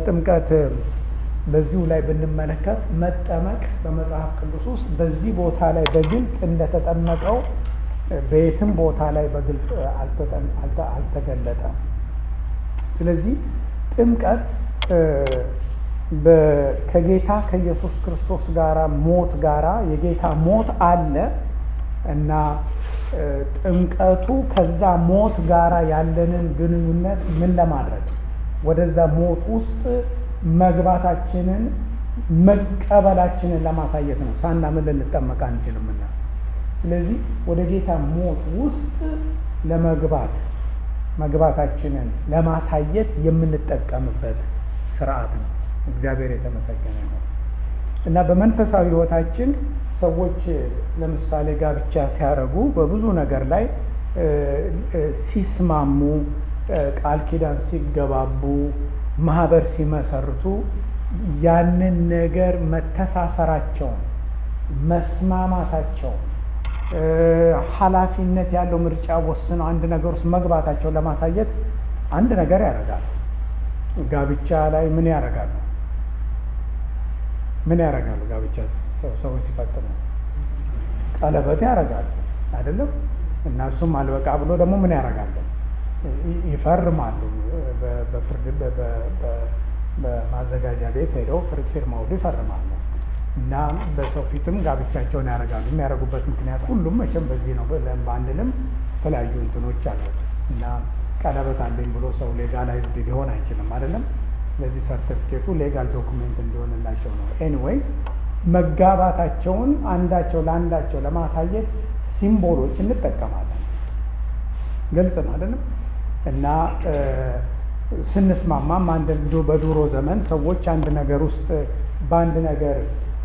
ጥምቀት በዚሁ ላይ ብንመለከት መጠመቅ በመጽሐፍ ቅዱስ ውስጥ በዚህ ቦታ ላይ በግልጥ እንደተጠመቀው በየትም ቦታ ላይ በግልጽ አልተገለጠም። ስለዚህ ጥምቀት ከጌታ ከኢየሱስ ክርስቶስ ጋራ ሞት ጋራ የጌታ ሞት አለ እና ጥምቀቱ ከዛ ሞት ጋራ ያለንን ግንኙነት ምን ለማድረግ ወደዛ ሞት ውስጥ መግባታችንን መቀበላችንን ለማሳየት ነው። ሳናምን ልንጠመቅ አንችልምና፣ ስለዚህ ወደ ጌታ ሞት ውስጥ ለመግባት መግባታችንን ለማሳየት የምንጠቀምበት ስርዓት ነው። እግዚአብሔር የተመሰገነ ነው እና በመንፈሳዊ ሕይወታችን ሰዎች ለምሳሌ ጋብቻ ሲያደርጉ በብዙ ነገር ላይ ሲስማሙ፣ ቃል ኪዳን ሲገባቡ፣ ማህበር ሲመሰርቱ ያንን ነገር መተሳሰራቸውን፣ መስማማታቸውን፣ ኃላፊነት ያለው ምርጫ ወስነው አንድ ነገር ውስጥ መግባታቸውን ለማሳየት አንድ ነገር ያደርጋሉ። ጋብቻ ላይ ምን ያደርጋሉ? ምን ያደርጋሉ? ጋብቻ ሰዎች ሲፈጽሙ ቀለበት ያደርጋሉ አይደለም? እና እሱም አልበቃ ብሎ ደግሞ ምን ያደርጋሉ? ይፈርማሉ። በፍርድ በማዘጋጃ ቤት ሄደው ፊርማውን ይፈርማሉ። እና በሰው ፊትም ጋብቻቸውን ያደርጋሉ። የሚያደርጉበት ምክንያት ሁሉም መቼም በዚህ ነው በአንድንም የተለያዩ እንትኖች አሉት እና ቀለበት አለኝ ብሎ ሰው ሌጋላይዝድ ሊሆን አይችልም አይደለም። ስለዚህ ሰርቲፊኬቱ ሌጋል ዶኩሜንት እንዲሆንላቸው ነው። ኤኒዌይዝ መጋባታቸውን አንዳቸው ለአንዳቸው ለማሳየት ሲምቦሎች እንጠቀማለን። ግልጽ ነው አይደለም። እና ስንስማማም አንድ በድሮ ዘመን ሰዎች አንድ ነገር ውስጥ በአንድ ነገር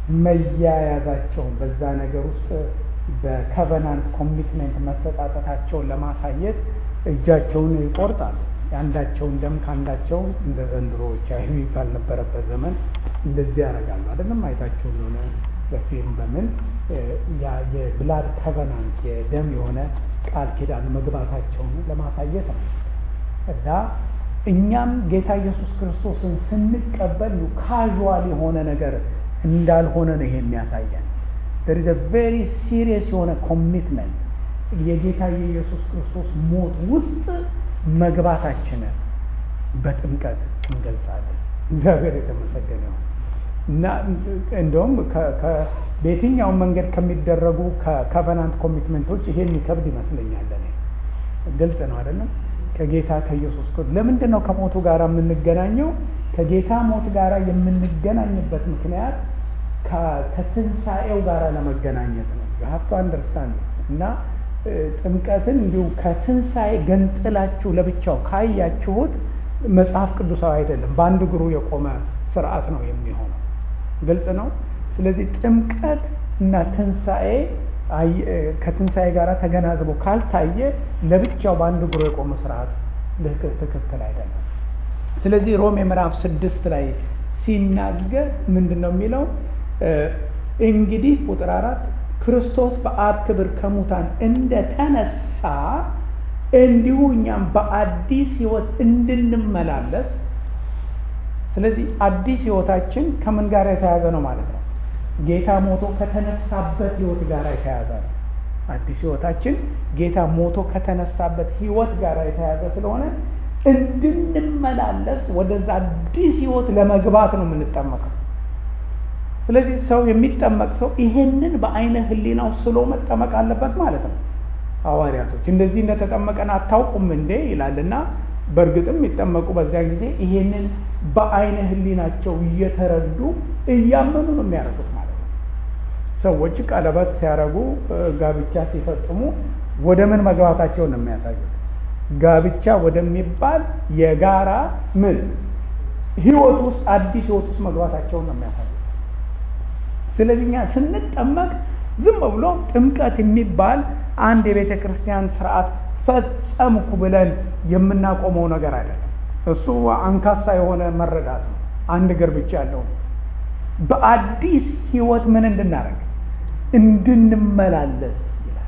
መያያዛቸውን በዛ ነገር ውስጥ በከቨናንት ኮሚትመንት መሰጣጠታቸውን ለማሳየት እጃቸውን ይቆርጣሉ። የአንዳቸውን ደም ከአንዳቸው እንደ ዘንድሮ ኤች አይ ቪ ባልነበረበት ዘመን እንደዚህ ያደርጋሉ አይደለም። አይታቸው የሆነ በፊልም በምን የብላድ ከቨናንት የደም የሆነ ቃል ኪዳን መግባታቸውን ለማሳየት ነው። እና እኛም ጌታ ኢየሱስ ክርስቶስን ስንቀበል ካዥዋል የሆነ ነገር እንዳልሆነ ነው ይሄ የሚያሳየን። there is a very serious የሆነ ኮሚትመንት የጌታ የኢየሱስ ክርስቶስ ሞት ውስጥ መግባታችንን በጥምቀት እንገልጻለን። እግዚአብሔር የተመሰገነ ይሁን እና እንደውም በየትኛውም መንገድ ከሚደረጉ ከኮቨናንት ኮሚትመንቶች ይሄ የሚከብድ ይመስለኛል። እኔ ግልጽ ነው አይደለም? ከጌታ ከኢየሱስ ክርስቶስ ለምንድን ነው ከሞቱ ጋር የምንገናኘው? ከጌታ ሞት ጋር የምንገናኝበት ምክንያት ከትንሣኤው ጋር ለመገናኘት ነው። ሀፍቶ አንደርስታንድ እና ጥምቀትን እንዲሁ ከትንሣኤ ገንጥላችሁ ለብቻው ካያችሁት መጽሐፍ ቅዱሳዊ አይደለም። በአንድ እግሩ የቆመ ስርዓት ነው የሚሆነው። ግልጽ ነው። ስለዚህ ጥምቀት እና ትንሣኤ ከትንሣኤ ጋር ተገናዝቦ ካልታየ ለብቻው በአንድ እግሩ የቆመ ስርዓት ትክክል አይደለም። ስለዚህ ሮሜ ምዕራፍ ስድስት ላይ ሲናገር ምንድን ነው የሚለው? እንግዲህ ቁጥር አራት ክርስቶስ በአብ ክብር ከሙታን እንደተነሳ እንዲሁ እኛም በአዲስ ሕይወት እንድንመላለስ። ስለዚህ አዲስ ሕይወታችን ከምን ጋር የተያዘ ነው ማለት ነው? ጌታ ሞቶ ከተነሳበት ሕይወት ጋር የተያዘ ነው። አዲስ ሕይወታችን ጌታ ሞቶ ከተነሳበት ሕይወት ጋር የተያዘ ስለሆነ እንድንመላለስ ወደዛ አዲስ ሕይወት ለመግባት ነው የምንጠመቀው። ስለዚህ ሰው የሚጠመቅ ሰው ይሄንን በአይነ ህሊናው ስሎ መጠመቅ አለበት ማለት ነው። ሐዋርያቶች እንደዚህ እንደተጠመቀን አታውቁም እንዴ ይላልና፣ በእርግጥም የሚጠመቁ በዚያ ጊዜ ይሄንን በአይነ ህሊናቸው እየተረዱ እያመኑ ነው የሚያደርጉት ማለት ነው። ሰዎች ቀለበት ሲያደርጉ፣ ጋብቻ ሲፈጽሙ ወደ ምን መግባታቸውን ነው የሚያሳዩት? ጋብቻ ወደሚባል የጋራ ምን ህይወት ውስጥ አዲስ ህይወት ውስጥ መግባታቸውን ነው የሚያሳዩት። ስለዚህ እኛ ስንጠመቅ ዝም ብሎ ጥምቀት የሚባል አንድ የቤተ ክርስቲያን ስርዓት ፈጸምኩ ብለን የምናቆመው ነገር አይደለም። እሱ አንካሳ የሆነ መረዳት ነው። አንድ እግር ብቻ ያለው በአዲስ ህይወት ምን እንድናደርግ እንድንመላለስ ይላል።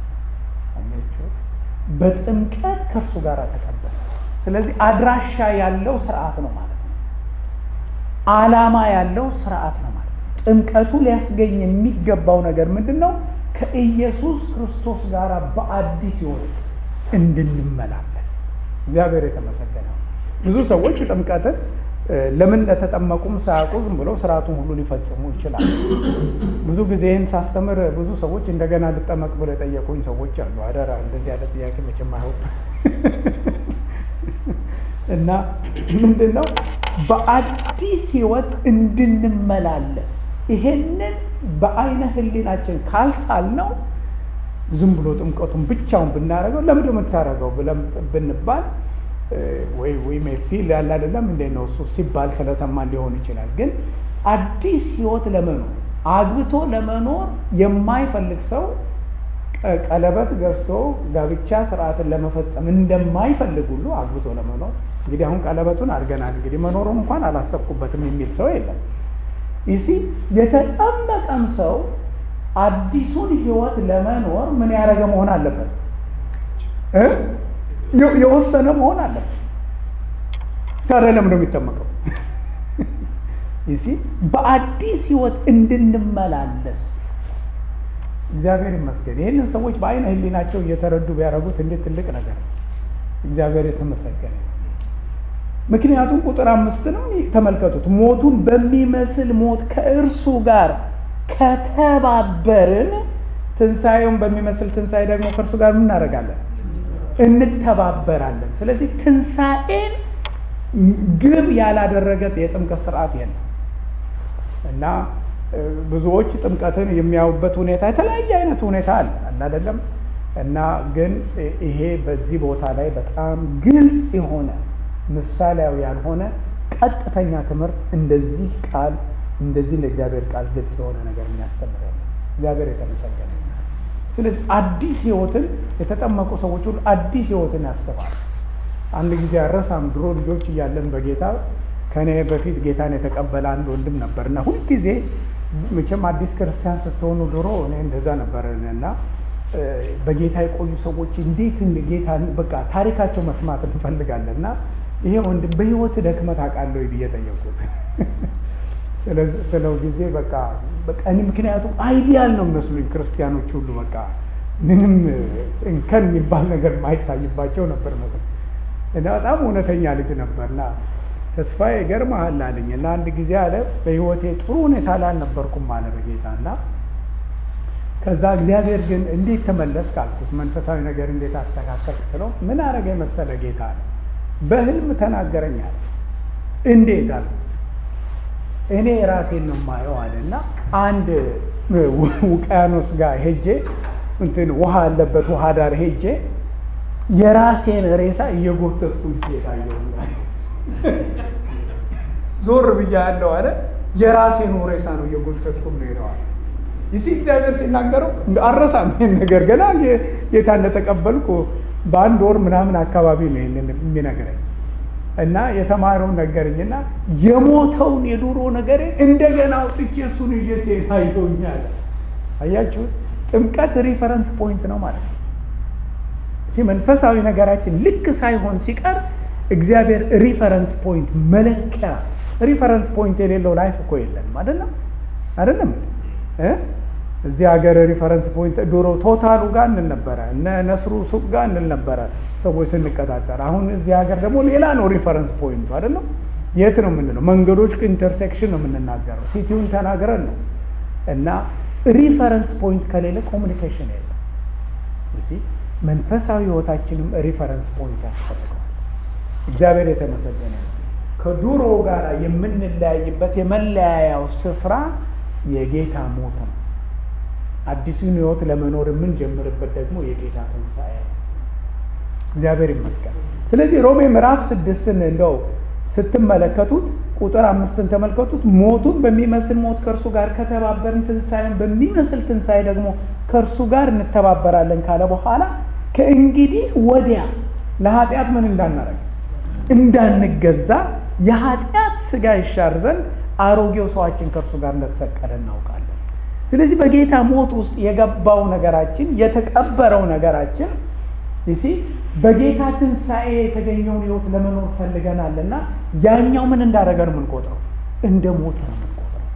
በጥምቀት ከእርሱ ጋር ተቀበለ። ስለዚህ አድራሻ ያለው ስርዓት ነው ማለት ነው። ዓላማ ያለው ስርዓት ነው ማለት ነው። ጥምቀቱ ሊያስገኝ የሚገባው ነገር ምንድን ነው? ከኢየሱስ ክርስቶስ ጋር በአዲስ ሕይወት እንድንመላለስ እግዚአብሔር የተመሰገነ ነው። ብዙ ሰዎች ጥምቀትን ለምን እንደተጠመቁም ሳያውቁ ዝም ብለው ስርዓቱን ሁሉ ሊፈጽሙ ይችላል። ብዙ ጊዜ ይህን ሳስተምር ብዙ ሰዎች እንደገና ልጠመቅ ብለው የጠየቁኝ ሰዎች አሉ። አደራ እንደዚህ ያለ ጥያቄ መቼም አይሆን እና ምንድን ነው በአዲስ ህይወት እንድንመላለስ ይሄንን በአይነ ህሊናችን ካልሳል ነው ዝም ብሎ ጥምቀቱን ብቻውን ብናደርገው ለምንድን ነው የምታደርገው ብለን ብንባል ወይ ወይ ፊል ያለ አይደለም እንዴ ነው እሱ ሲባል ስለሰማን ሊሆን ይችላል። ግን አዲስ ህይወት ለመኖር አግብቶ ለመኖር የማይፈልግ ሰው ቀለበት ገዝቶ ጋብቻ ስርዓትን ለመፈጸም እንደማይፈልግ ሁሉ አግብቶ ለመኖር እንግዲህ አሁን ቀለበቱን አድርገናል እንግዲህ መኖሩን እንኳን አላሰብኩበትም የሚል ሰው የለም። ይሲ የተጠመቀም ሰው አዲሱን ህይወት ለመኖር ምን ያደረገ መሆን አለበት? የወሰነ መሆን አለበት። ታዲያ ለምን ነው የሚጠመቀው? ይሲ በአዲስ ህይወት እንድንመላለስ እግዚአብሔር ይመስገን። ይህንን ሰዎች በአይነ ህሊናቸው እየተረዱ ቢያደርጉት እንዴት ትልቅ ነገር ነው። እግዚአብሔር የተመሰገነ። ምክንያቱም ቁጥር አምስትንም ተመልከቱት። ሞቱን በሚመስል ሞት ከእርሱ ጋር ከተባበርን ትንሣኤውን በሚመስል ትንሣኤ ደግሞ ከእርሱ ጋር ምን እናደርጋለን? እንተባበራለን። ስለዚህ ትንሣኤን ግብ ያላደረገ የጥምቀት ስርዓት የለም እና ብዙዎች ጥምቀትን የሚያዩበት ሁኔታ የተለያየ አይነት ሁኔታ አለ አይደለም። እና ግን ይሄ በዚህ ቦታ ላይ በጣም ግልጽ የሆነ ምሳሌያዊ ያልሆነ ቀጥተኛ ትምህርት እንደዚህ ቃል እንደዚህ እንደ እግዚአብሔር ቃል ግልጽ የሆነ ነገር የሚያስተምር ያለ እግዚአብሔር የተመሰገነ። ስለዚህ አዲስ ህይወትን የተጠመቁ ሰዎች ሁሉ አዲስ ህይወትን ያስባል። አንድ ጊዜ አረሳም፣ ድሮ ልጆች እያለን በጌታ ከኔ በፊት ጌታን የተቀበለ አንድ ወንድም ነበር እና ሁልጊዜ መቼም አዲስ ክርስቲያን ስትሆኑ ድሮ እኔ እንደዛ ነበር እና በጌታ የቆዩ ሰዎች እንዴት ጌታ በቃ ታሪካቸው መስማት እንፈልጋለን እና ይሄ ወንድም በህይወት ደክመት አውቃለሁ ብዬ ጠየቁት። ስለው ጊዜ በቃ በቃ እኔ ምክንያቱም አይዲያል ነው መስሉኝ ክርስቲያኖች ሁሉ በቃ ምንም እንከን የሚባል ነገር ማይታይባቸው ነበር መስሎ እና በጣም እውነተኛ ልጅ ነበርና ተስፋዬ ይገርምሃል አለኝ እና አንድ ጊዜ አለ በህይወቴ ጥሩ ሁኔታ ላይ አልነበርኩም አለ በጌታ እና ከዛ እግዚአብሔር ግን እንዴት ተመለስክ አልኩት። መንፈሳዊ ነገር እንዴት አስተካከልክ ስለው ምን አረገ የመሰለ ጌታ አለ በህልም ተናገረኝ አለ። እንዴት አልኩት። እኔ ራሴን ነው የማየው አለ እና አንድ ውቅያኖስ ጋር ሄጄ እንትን ውሃ ያለበት ውሃ ዳር ሄጄ የራሴን ሬሳ እየጎተትኩኝ ሲሄድ አየሁኝ። ዞር ብያ ያለው አለ የራሴን ሬሳ ነው እየጎተትኩ ነው ሄደዋል። ይሲ እግዚአብሔር ሲናገረው አረሳም ይሄን ነገር ገና ጌታ እንደተቀበልኩ በአንድ ወር ምናምን አካባቢ ነው ይሄንን የሚነግረኝ እና የተማረውን ነገርኝና የሞተውን የዱሮ ነገር እንደገና አውጥቼ እሱን ይዤ ሲሄድ አየሁኛል። አያችሁት? ጥምቀት ሪፈረንስ ፖይንት ነው ማለት ነው። ሲ መንፈሳዊ ነገራችን ልክ ሳይሆን ሲቀር እግዚአብሔር ሪፈረንስ ፖይንት መለኪያ ሪፈረንስ ፖይንት የሌለው ላይፍ እኮ የለንም። አይደለም አይደለም እዚህ ሀገር ሪፈረንስ ፖይንት ድሮ ቶታሉ ጋር እንል ነበረ፣ እነ ነስሩ ሱቅ ጋር እንል ነበረ ሰዎች ስንቀጣጠር። አሁን እዚህ ሀገር ደግሞ ሌላ ነው ሪፈረንስ ፖይንቱ አይደለም። የት ነው የምንለው? መንገዶች ኢንተርሴክሽን ነው የምንናገረው፣ ሲቲውን ተናግረን ነው። እና ሪፈረንስ ፖይንት ከሌለ ኮሚኒኬሽን የለም። መንፈሳዊ ህይወታችንም ሪፈረንስ ፖይንት ያስፈልገዋል። እግዚአብሔር የተመሰገነ ነው። ከዱሮ ጋር የምንለያይበት የመለያያው ስፍራ የጌታ ሞት ነው። አዲሱን ህይወት ለመኖር የምንጀምርበት ደግሞ የጌታ ትንሣኤ ነው። እግዚአብሔር ይመስገን። ስለዚህ ሮሜ ምዕራፍ ስድስትን እንደው ስትመለከቱት ቁጥር አምስትን ተመልከቱት። ሞቱን በሚመስል ሞት ከእርሱ ጋር ከተባበርን ትንሣኤን በሚመስል ትንሣኤ ደግሞ ከእርሱ ጋር እንተባበራለን ካለ በኋላ ከእንግዲህ ወዲያ ለኃጢአት ምን እንዳናረግ እንዳንገዛ የኃጢአት ስጋ ይሻር ዘንድ አሮጌው ሰዋችን ከእርሱ ጋር እንደተሰቀለ እናውቃለን። ስለዚህ በጌታ ሞት ውስጥ የገባው ነገራችን የተቀበረው ነገራችን ይሲ በጌታ ትንሣኤ የተገኘውን ህይወት ለመኖር ፈልገናል እና ያኛው ምን እንዳደረገ ነው የምንቆጥረው? እንደ ሞተ ነው የምንቆጥረው።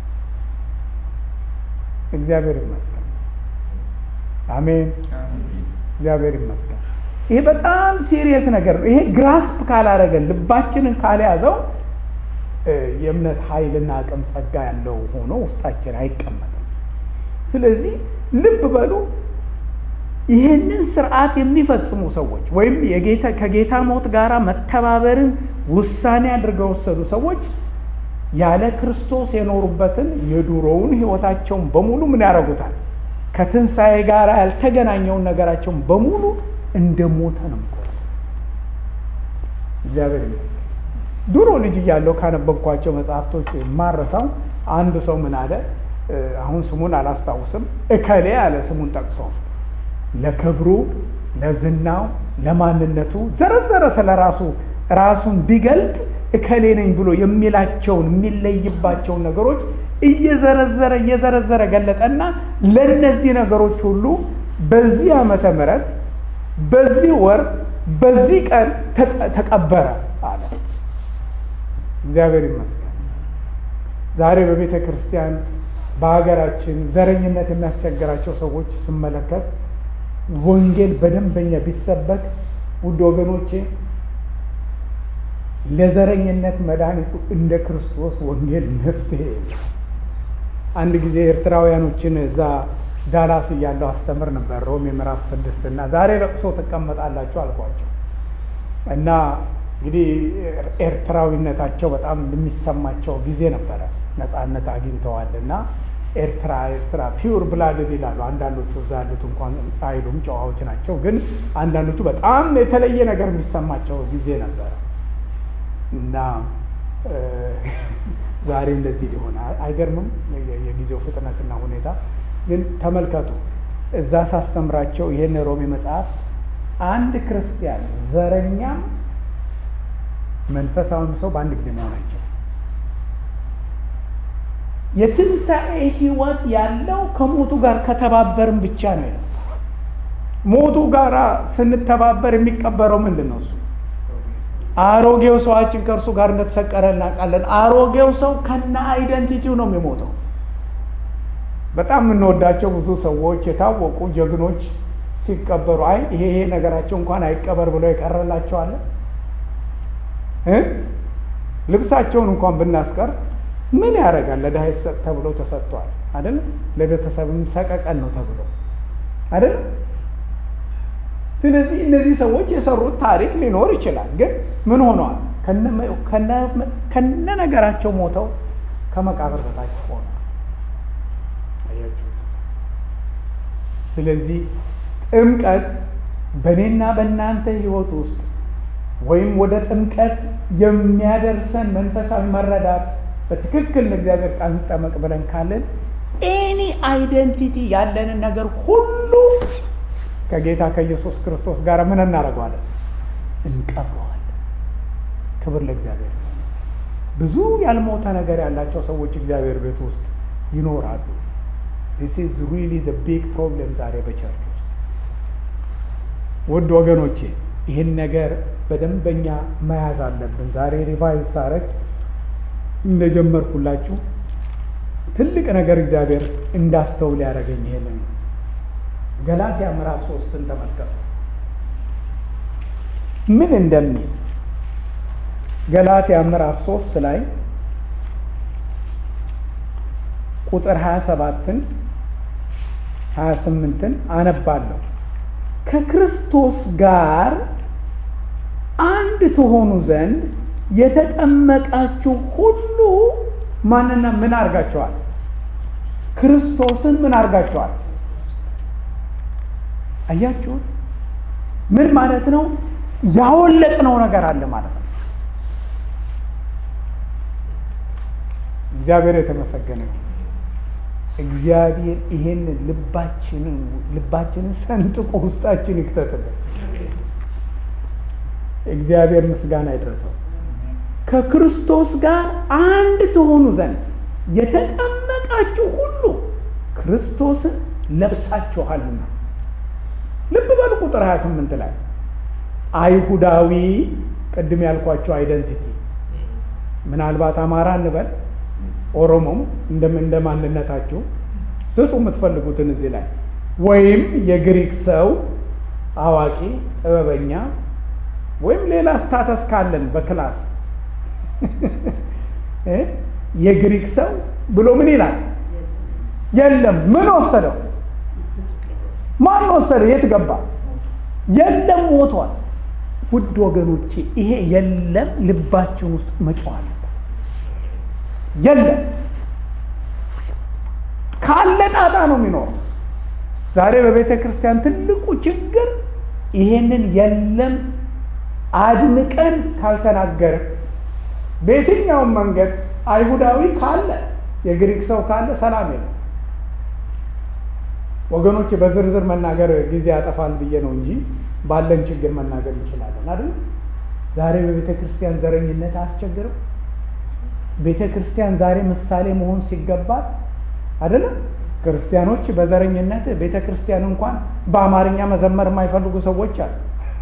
እግዚአብሔር ይመስገን። አሜን። እግዚአብሔር ይመስገን። ይሄ በጣም ሲሪየስ ነገር ነው። ይሄ ግራስፕ ካላረገን ልባችንን ካልያዘው የእምነት ኃይልና አቅም ጸጋ ያለው ሆኖ ውስጣችን አይቀመጥም። ስለዚህ ልብ በሉ ይህንን ስርዓት የሚፈጽሙ ሰዎች ወይም የጌታ ከጌታ ሞት ጋር መተባበርን ውሳኔ አድርገው የወሰዱ ሰዎች ያለ ክርስቶስ የኖሩበትን የዱሮውን ሕይወታቸውን በሙሉ ምን ያደርጉታል? ከትንሣኤ ጋር ያልተገናኘውን ነገራቸውን በሙሉ እንደ ሞተ ነው የሚቆጥሩት። እግዚአብሔር ይመስገን። ድሮ ልጅ እያለሁ ካነበብኳቸው መጽሐፍቶች የማረሳው አንዱ ሰው ምን አለ፣ አሁን ስሙን አላስታውስም፣ እከሌ አለ ስሙን ጠቅሶ ለክብሩ፣ ለዝናው፣ ለማንነቱ ዘረዘረ ስለ ራሱ ራሱን ቢገልጥ እከሌ ነኝ ብሎ የሚላቸውን የሚለይባቸውን ነገሮች እየዘረዘረ እየዘረዘረ ገለጠና ለእነዚህ ነገሮች ሁሉ በዚህ ዓመተ ምሕረት በዚህ ወር በዚህ ቀን ተቀበረ አለ። እግዚአብሔር ይመስገን። ዛሬ በቤተ ክርስቲያን በሀገራችን ዘረኝነት የሚያስቸግራቸው ሰዎች ስመለከት ወንጌል በደንበኛ ቢሰበክ ውድ ወገኖቼ ለዘረኝነት መድኃኒቱ እንደ ክርስቶስ ወንጌል መፍትሄ። አንድ ጊዜ ኤርትራውያኖችን እዛ ዳላስ እያለሁ አስተምር ነበር ሮሜ ምዕራፍ ስድስት እና ዛሬ ለቅሶ ትቀመጣላችሁ አልኳቸው እና እንግዲህ ኤርትራዊነታቸው በጣም የሚሰማቸው ጊዜ ነበረ። ነፃነት አግኝተዋል እና ኤርትራ ኤርትራ ፒውር ብላድድ ይላሉ። አንዳንዶቹ እዛ ያሉት እንኳን አይሉም ጨዋዎች ናቸው። ግን አንዳንዶቹ በጣም የተለየ ነገር የሚሰማቸው ጊዜ ነበረ እና ዛሬ እንደዚህ ሊሆን አይገርምም? የጊዜው ፍጥነትና ሁኔታ ግን ተመልከቱ። እዛ ሳስተምራቸው ይህን ሮሜ መጽሐፍ አንድ ክርስቲያን ዘረኛም መንፈሳዊም ሰው በአንድ ጊዜ መሆናቸው የትንሣኤ ሕይወት ያለው ከሞቱ ጋር ከተባበርን ብቻ ነው ይላል። ሞቱ ጋር ስንተባበር የሚቀበረው ምንድን ነው? እሱ አሮጌው ሰዋችን ከእርሱ ጋር እንደተሰቀረ እናውቃለን። አሮጌው ሰው ከነ አይደንቲቲው ነው የሚሞተው። በጣም የምንወዳቸው ብዙ ሰዎች የታወቁ ጀግኖች ሲቀበሩ አይ ይሄ ይሄ ነገራቸው እንኳን አይቀበር ብለው የቀረላቸዋለን ልብሳቸውን እንኳን ብናስቀር ምን ያደርጋል? ለድሃ ይሰጥ ተብሎ ተሰጥቷል አይደል? ለቤተሰብም ሰቀቀን ነው ተብሎ አይደል? ስለዚህ እነዚህ ሰዎች የሰሩት ታሪክ ሊኖር ይችላል፣ ግን ምን ሆነዋል? ከነ ነገራቸው ሞተው ከመቃብር በታች ሆነ። አያችሁት? ስለዚህ ጥምቀት በእኔና በእናንተ ሕይወት ውስጥ ወይም ወደ ጥምቀት የሚያደርሰን መንፈሳዊ መረዳት በትክክል ለእግዚአብሔር ቃል እንጠመቅ ብለን ካለን ኤኒ አይደንቲቲ ያለንን ነገር ሁሉ ከጌታ ከኢየሱስ ክርስቶስ ጋር ምን እናደርገዋለን? እንቀብረዋለን። ክብር ለእግዚአብሔር። ብዙ ያልሞተ ነገር ያላቸው ሰዎች እግዚአብሔር ቤት ውስጥ ይኖራሉ። ዲስ ኢዝ ሪሊ ዘ ቢግ ፕሮብሌም ዛሬ በቸርች ውስጥ ውድ ወገኖቼ ይህን ነገር በደንበኛ መያዝ አለብን። ዛሬ ሪቫይዝ ሳረግ እንደጀመርኩላችሁ ትልቅ ነገር እግዚአብሔር እንዳስተውል ያደረገኝ ይሄንን ነው። ገላትያ ምዕራፍ ሶስትን ተመልከቱ ምን እንደሚል ገላትያ ምዕራፍ ሶስት ላይ ቁጥር 27ን 28ን አነባለሁ። ከክርስቶስ ጋር አንድ ትሆኑ ዘንድ የተጠመቃችሁ ሁሉ ማንና ምን አድርጋችኋል? ክርስቶስን ምን አድርጋችኋል? አያችሁት? ምን ማለት ነው? ያወለቅነው ነገር አለ ማለት ነው። እግዚአብሔር የተመሰገነ ነው። እግዚአብሔር ይሄንን ልባችንን ልባችንን ሰንጥቆ ውስጣችን ይክተትልን። እግዚአብሔር ምስጋና ይድረሰው። ከክርስቶስ ጋር አንድ ትሆኑ ዘንድ የተጠመቃችሁ ሁሉ ክርስቶስን ለብሳችኋልና። ልብ በሉ ቁጥር 28 ላይ አይሁዳዊ ቅድም ያልኳቸው አይደንቲቲ ምናልባት አማራ እንበል ኦሮሞም እንደ ማንነታችሁ ስጡ የምትፈልጉትን እዚህ ላይ ወይም የግሪክ ሰው አዋቂ፣ ጥበበኛ ወይም ሌላ ስታተስ ካለን በክላስ የግሪክ ሰው ብሎ ምን ይላል? የለም። ምን ወሰደው? ማን ወሰደ? የት ገባ? የለም፣ ሞቷል። ውድ ወገኖቼ ይሄ የለም ልባችን ውስጥ መጮህ አለበት። የለም ካለ ጣጣ ነው የሚኖረው። ዛሬ በቤተ ክርስቲያን ትልቁ ችግር ይሄንን የለም አድንቀን ካልተናገረ በየትኛውም መንገድ አይሁዳዊ ካለ የግሪክ ሰው ካለ ሰላም የለም። ወገኖች በዝርዝር መናገር ጊዜ ያጠፋል ብዬ ነው እንጂ ባለን ችግር መናገር እንችላለን አይደል? ዛሬ በቤተ ክርስቲያን ዘረኝነት አያስቸግርም? ቤተ ክርስቲያን ዛሬ ምሳሌ መሆን ሲገባት አይደለም? ክርስቲያኖች በዘረኝነት ቤተ ክርስቲያን እንኳን በአማርኛ መዘመር የማይፈልጉ ሰዎች አሉ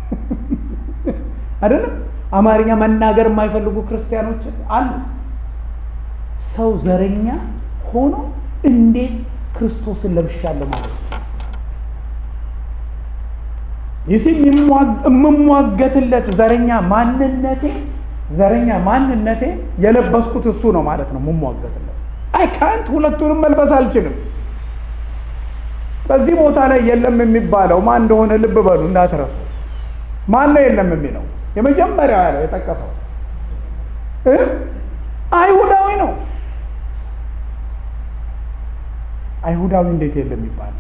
አይደለም? አማርኛ መናገር የማይፈልጉ ክርስቲያኖች አሉ። ሰው ዘረኛ ሆኖ እንዴት ክርስቶስን ለብሻለሁ ማለት ነው? ይህ የምሟገትለት ዘረኛ ማንነቴ ዘረኛ ማንነቴ የለበስኩት እሱ ነው ማለት ነው። የምሟገትለት አይ ካንት ሁለቱንም መልበስ አልችልም። በዚህ ቦታ ላይ የለም የሚባለው ማን እንደሆነ ልብ በሉ እንዳትረሱ። ማን ነው የለም የሚለው? የመጀመሪያው ያለው የጠቀሰው አይሁዳዊ ነው። አይሁዳዊ እንዴት የለም ይባላል?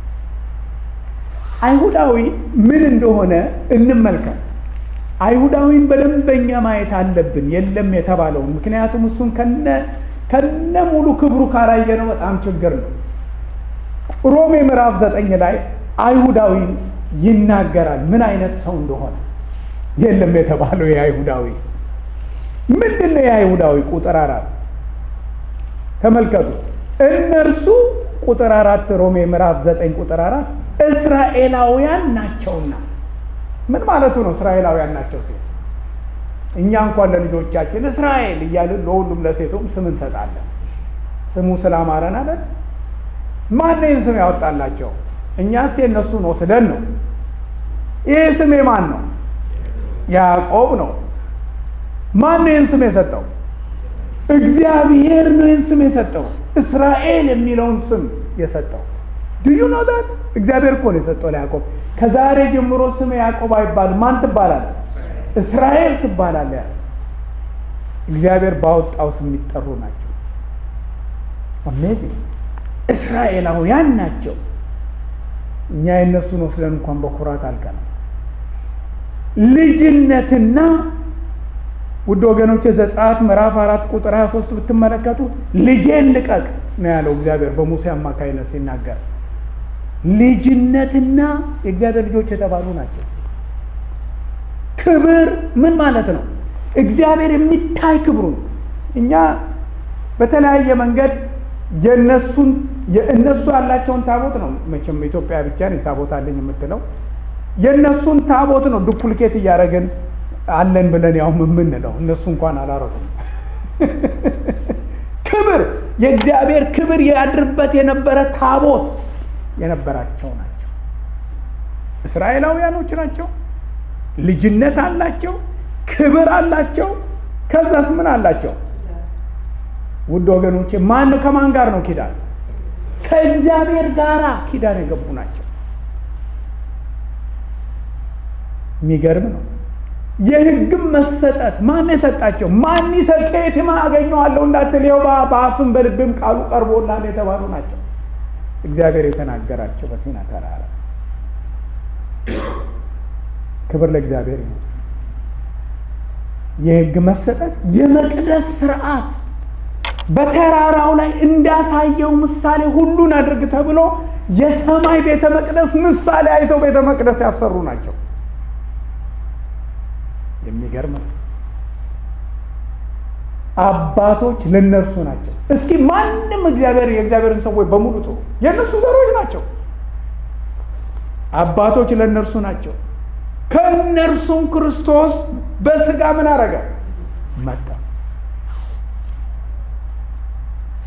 አይሁዳዊ ምን እንደሆነ እንመልከት። አይሁዳዊን በደንበኛ ማየት አለብን የለም የተባለውን። ምክንያቱም እሱን ከነ ከነ ሙሉ ክብሩ ካላየነው በጣም ችግር ነው። ሮሜ ምዕራፍ ዘጠኝ ላይ አይሁዳዊን ይናገራል ምን አይነት ሰው እንደሆነ። የለም የተባለው የአይሁዳዊ ምንድን ነው? የአይሁዳዊ ቁጥር አራት ተመልከቱት። እነርሱ ቁጥር አራት ሮሜ ምዕራፍ ዘጠኝ ቁጥር አራት እስራኤላውያን ናቸውና ምን ማለቱ ነው? እስራኤላውያን ናቸው ሲል እኛ እንኳን ለልጆቻችን እስራኤል እያልን ለሁሉም ለሴቱም ስም እንሰጣለን። ስሙ ስላማረን አለን። ማን ይህን ስም ያወጣላቸው? እኛስ የእነሱን ወስደን ነው። ይህ ስም የማን ነው? ያዕቆብ ነው። ማን ይህን ስም የሰጠው? እግዚአብሔር ነው ይህን ስም የሰጠው። እስራኤል የሚለውን ስም የሰጠው ድዩ ኖ ዛት እግዚአብሔር እኮ ነው የሰጠው ለያዕቆብ። ከዛሬ ጀምሮ ስም ያዕቆብ አይባልም። ማን ትባላል? እስራኤል ትባላለ። እግዚአብሔር ባወጣው ስም የሚጠሩ ናቸው። አሜዚንግ እስራኤላውያን ናቸው። እኛ የእነሱን ወስደን እንኳን በኩራት አልቀናል። ልጅነትና ውድ ወገኖች ዘጸአት ምዕራፍ አራት ቁጥር 23 ብትመለከቱ ልጄን ልቀቅ ነው ያለው እግዚአብሔር በሙሴ አማካይነት ሲናገር ልጅነትና የእግዚአብሔር ልጆች የተባሉ ናቸው። ክብር ምን ማለት ነው? እግዚአብሔር የሚታይ ክብሩ ነው። እኛ በተለያየ መንገድ የእነሱን የእነሱ ያላቸውን ታቦት ነው መቼም ኢትዮጵያ ብቻ ነው ታቦት አለኝ የምትለው የእነሱን ታቦት ነው ዱፕሊኬት እያደረግን አለን ብለን ያው የምንለው እነሱ እንኳን አላረጉም። ክብር የእግዚአብሔር ክብር ያድርበት የነበረ ታቦት የነበራቸው ናቸው። እስራኤላውያኖች ናቸው። ልጅነት አላቸው፣ ክብር አላቸው። ከዛስ ምን አላቸው? ውድ ወገኖቼ ማን ከማን ጋር ነው ኪዳን? ከእግዚአብሔር ጋር ኪዳን የገቡ ናቸው። የሚገርም ነው። የሕግም መሰጠት ማን የሰጣቸው? ማን ይሰጥ? ከየትም አገኘዋለሁ እንዳትል ይኸው በአፍም በልብም ቃሉ ቀርቦላል የተባሉ ናቸው። እግዚአብሔር የተናገራቸው በሲና ተራራ። ክብር ለእግዚአብሔር ይሁን። የሕግ መሰጠት የመቅደስ ስርዓት በተራራው ላይ እንዳሳየው ምሳሌ ሁሉን አድርግ ተብሎ የሰማይ ቤተ መቅደስ ምሳሌ አይተው ቤተ መቅደስ ያሰሩ ናቸው። የሚገርም ነው። አባቶች ለነርሱ ናቸው። እስኪ ማንም እግዚአብሔር የእግዚአብሔርን ሰዎች በሙሉ ጥሩ የእነሱ ዘሮች ናቸው። አባቶች ለእነርሱ ናቸው። ከእነርሱም ክርስቶስ በስጋ ምን አረገ? መጣ።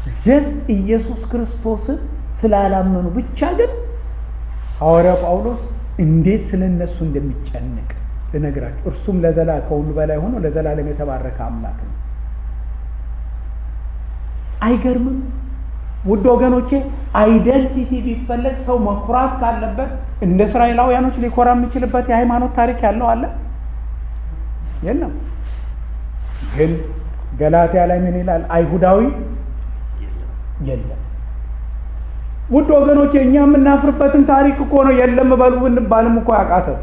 ጀስት ኢየሱስ ክርስቶስን ስላላመኑ ብቻ ግን ሐዋርያው ጳውሎስ እንዴት ስለ እነሱ እንደሚጨንቅ ልነግራቸው። እርሱም ለዘላ ከሁሉ በላይ ሆኖ ለዘላለም የተባረከ አምላክ ነው። አይገርምም? ውድ ወገኖቼ አይደንቲቲ ቢፈለግ ሰው መኩራት ካለበት እንደ እስራኤላውያኖች ሊኮራ የሚችልበት የሃይማኖት ታሪክ ያለው አለ የለም። ግን ገላትያ ላይ ምን ይላል? አይሁዳዊ የለም። ውድ ወገኖቼ እኛ የምናፍርበትን ታሪክ እኮ ነው የለም በሉ ብንባልም እኮ ያቃተን።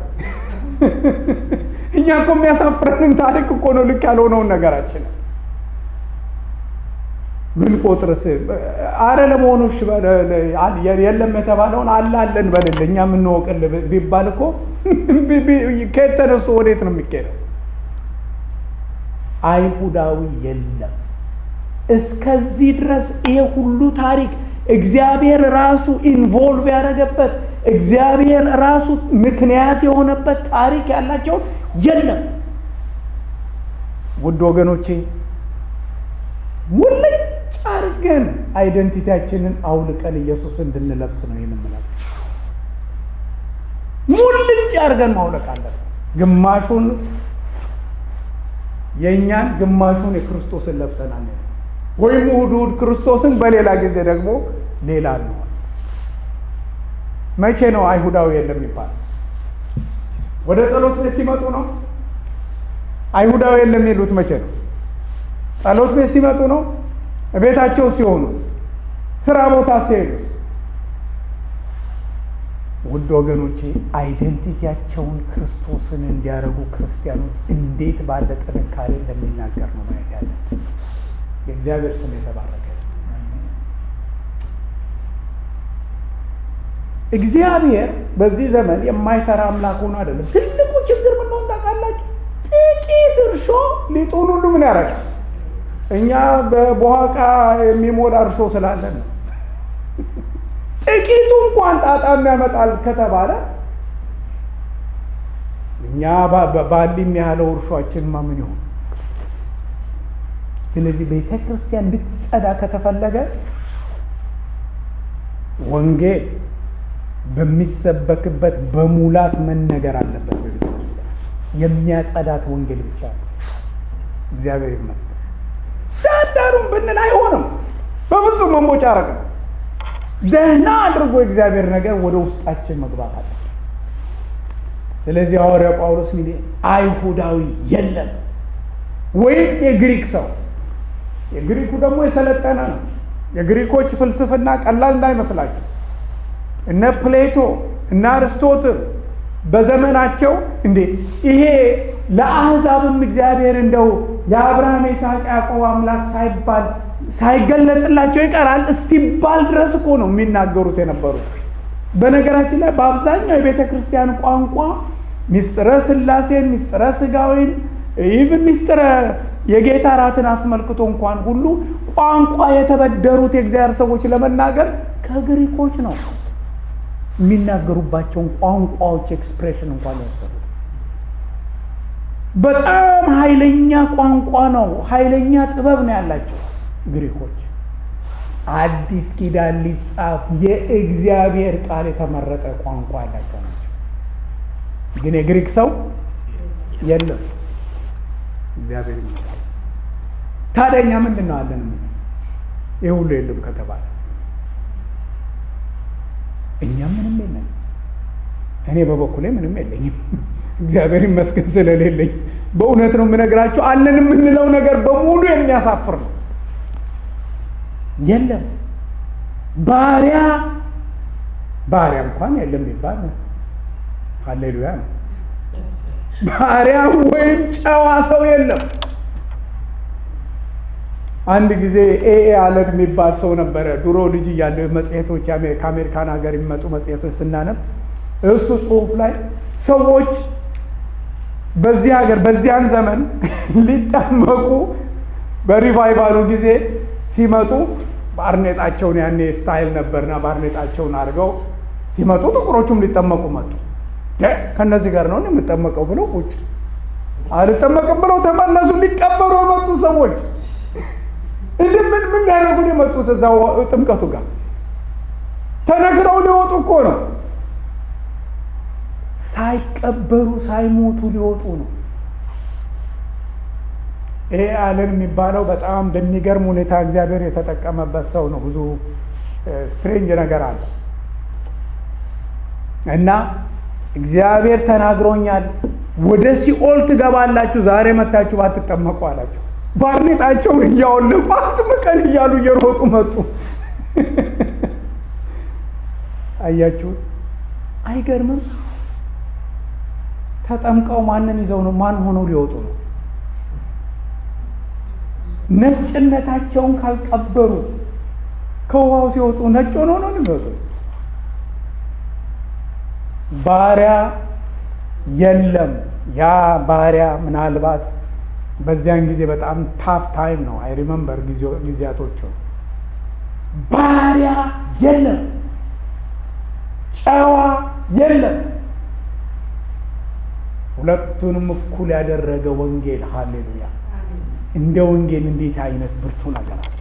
እኛ እኮ የሚያሳፍረንን ታሪክ እኮ ነው ልክ ያልሆነውን ነገራችን ምን ቆጥርስ አረ ለመሆኑ የለም የተባለውን አለ አለን በልል እኛ የምንወቅል ቢባል እኮ ከየት ተነስቶ ወዴት ነው የሚካሄደው? አይሁዳዊ የለም። እስከዚህ ድረስ ይሄ ሁሉ ታሪክ እግዚአብሔር ራሱ ኢንቮልቭ ያደረገበት እግዚአብሔር ራሱ ምክንያት የሆነበት ታሪክ ያላቸውን የለም። ውድ ወገኖቼ ሙልጭ አድርገን አይደንቲቲያችንን አውልቀን ኢየሱስ እንድንለብስ ነው የምንለው። ሙልጭ አድርገን ማውለቅ አለብን። ግማሹን የእኛን ግማሹን የክርስቶስን ለብሰናል። ወይም እሑድ እሑድ ክርስቶስን በሌላ ጊዜ ደግሞ ሌላ እንሆን። መቼ ነው አይሁዳዊ የለም ይባል? ወደ ጸሎት ቤት ሲመጡ ነው አይሁዳዊ የለም የሚሉት መቼ ነው? ጸሎት ቤት ሲመጡ ነው? ቤታቸው ሲሆኑስ? ስራ ቦታ ሲሄዱስ? ውድ ወገኖቼ አይደንቲቲያቸውን ክርስቶስን እንዲያደርጉ ክርስቲያኖች እንዴት ባለ ጥንካሬ እንደሚናገር ነው ማየት ያለ። የእግዚአብሔር ስም የተባረከ። እግዚአብሔር በዚህ ዘመን የማይሰራ አምላክ ሆኖ አይደለም። ትልቁ ችግር ምን ሆን ታውቃላችሁ? ጥቂት እርሾ ሊጡን ሁሉ ምን ያደርጋል? እኛ በቦሃቃ የሚሞላ እርሾ ስላለን ነው። ጥቂቱ እንኳን ጣጣ የሚያመጣል ከተባለ እኛ ባሊ የሚያህለው እርሾአችንማ ምን ይሆን? ስለዚህ ቤተ ክርስቲያን እንድትጸዳ ከተፈለገ ወንጌል በሚሰበክበት በሙላት መነገር አለበት። በቤተ ክርስቲያን የሚያጸዳት ወንጌል ብቻ ነው። እግዚአብሔር ይመስገን። ዳንዳሩን ብንል አይሆንም። በፍጹም መንቦጫረቅ ነው። ደህና አድርጎ የእግዚአብሔር ነገር ወደ ውስጣችን መግባት አለ። ስለዚህ ሐዋርያው ጳውሎስ ሚል አይሁዳዊ የለም ወይም የግሪክ ሰው የግሪኩ ደግሞ የሰለጠነ ነው። የግሪኮች ፍልስፍና ቀላል እንዳይመስላችሁ እነ ፕሌቶ እነ አርስቶትል በዘመናቸው እንዴ ይሄ ለአሕዛብም እግዚአብሔር እንደው የአብርሃም የይስሐቅ ያዕቆብ አምላክ ሳይባል ሳይገለጥላቸው ይቀራል እስቲባል ድረስ እኮ ነው የሚናገሩት የነበሩት። በነገራችን ላይ በአብዛኛው የቤተ ክርስቲያን ቋንቋ ሚስጥረ ሥላሴን ሚስጥረ ሥጋዌን ኢቭን ሚስጥረ የጌታ እራትን አስመልክቶ እንኳን ሁሉ ቋንቋ የተበደሩት የእግዚአብሔር ሰዎች ለመናገር ከግሪኮች ነው የሚናገሩባቸውን ቋንቋዎች ኤክስፕሬሽን እንኳን የወሰዱት። በጣም ኃይለኛ ቋንቋ ነው፣ ኃይለኛ ጥበብ ነው ያላቸው ግሪኮች። አዲስ ኪዳን ሊጻፍ የእግዚአብሔር ቃል የተመረጠ ቋንቋ ያላቸው ናቸው። ግን የግሪክ ሰው የለም። እግዚአብሔር ይመስገን። ታዲያ እኛ ምንድን ነው አለን? ይህ ሁሉ የለም ከተባለ እኛ ምንም የለን። እኔ በበኩሌ ምንም የለኝም። እግዚአብሔር ይመስገን ስለሌለኝ። በእውነት ነው የምነግራቸው። አለን የምንለው ነገር በሙሉ የሚያሳፍር ነው። የለም ባሪያ ባሪያ እንኳን የለም ይባል ሀሌሉያ ነው። ባሪያ ወይም ጨዋ ሰው የለም። አንድ ጊዜ ኤኤ አለን የሚባል ሰው ነበረ። ድሮ ልጅ እያለ መጽሔቶች ከአሜሪካን ሀገር የሚመጡ መጽሔቶች ስናነብ እሱ ጽሑፍ ላይ ሰዎች በዚህ ሀገር በዚያን ዘመን ሊጠመቁ በሪቫይቫሉ ጊዜ ሲመጡ ባርኔጣቸውን ያኔ ስታይል ነበርና ባርኔጣቸውን አድርገው ሲመጡ ጥቁሮቹም ሊጠመቁ መጡ። ከእነዚህ ጋር ነው የምጠመቀው ብለው ቁጭ አልጠመቅም ብለው ተመለሱ። ሊቀበሩ የመጡ ሰዎች እንደ ምን ምን ሊያደርጉ ነው የመጡት? እዛው ጥምቀቱ ጋር ተነግረው ሊወጡ እኮ ነው። ሳይቀበሩ ሳይሞቱ ሊወጡ ነው። ይሄ አለን የሚባለው በጣም በሚገርም ሁኔታ እግዚአብሔር የተጠቀመበት ሰው ነው። ብዙ ስትሬንጅ ነገር አለ እና እግዚአብሔር ተናግሮኛል፣ ወደ ሲኦል ትገባላችሁ ዛሬ መታችሁ ባትጠመቁ አላቸው። ባርኔጣቸውን እያወለቁ አጥምቀን እያሉ እየሮጡ መጡ። አያችሁት? አይገርምም? ተጠምቀው ማንን ይዘው ነው? ማን ሆነው ሊወጡ ነው? ነጭነታቸውን ካልቀበሩ ከውሃው ሲወጡ ነጭ ሆኖ ነው የሚወጡ። ባሪያ የለም። ያ ባሪያ ምናልባት በዚያን ጊዜ በጣም ታፍ ታይም ነው። አይ ሪመምበር ጊዜያቶቹ ባሪያ የለም፣ ጨዋ የለም። ሁለቱንም እኩል ያደረገ ወንጌል። ሃሌሉያ! እንደ ወንጌል እንዴት አይነት ብርቱ ነገር አለ!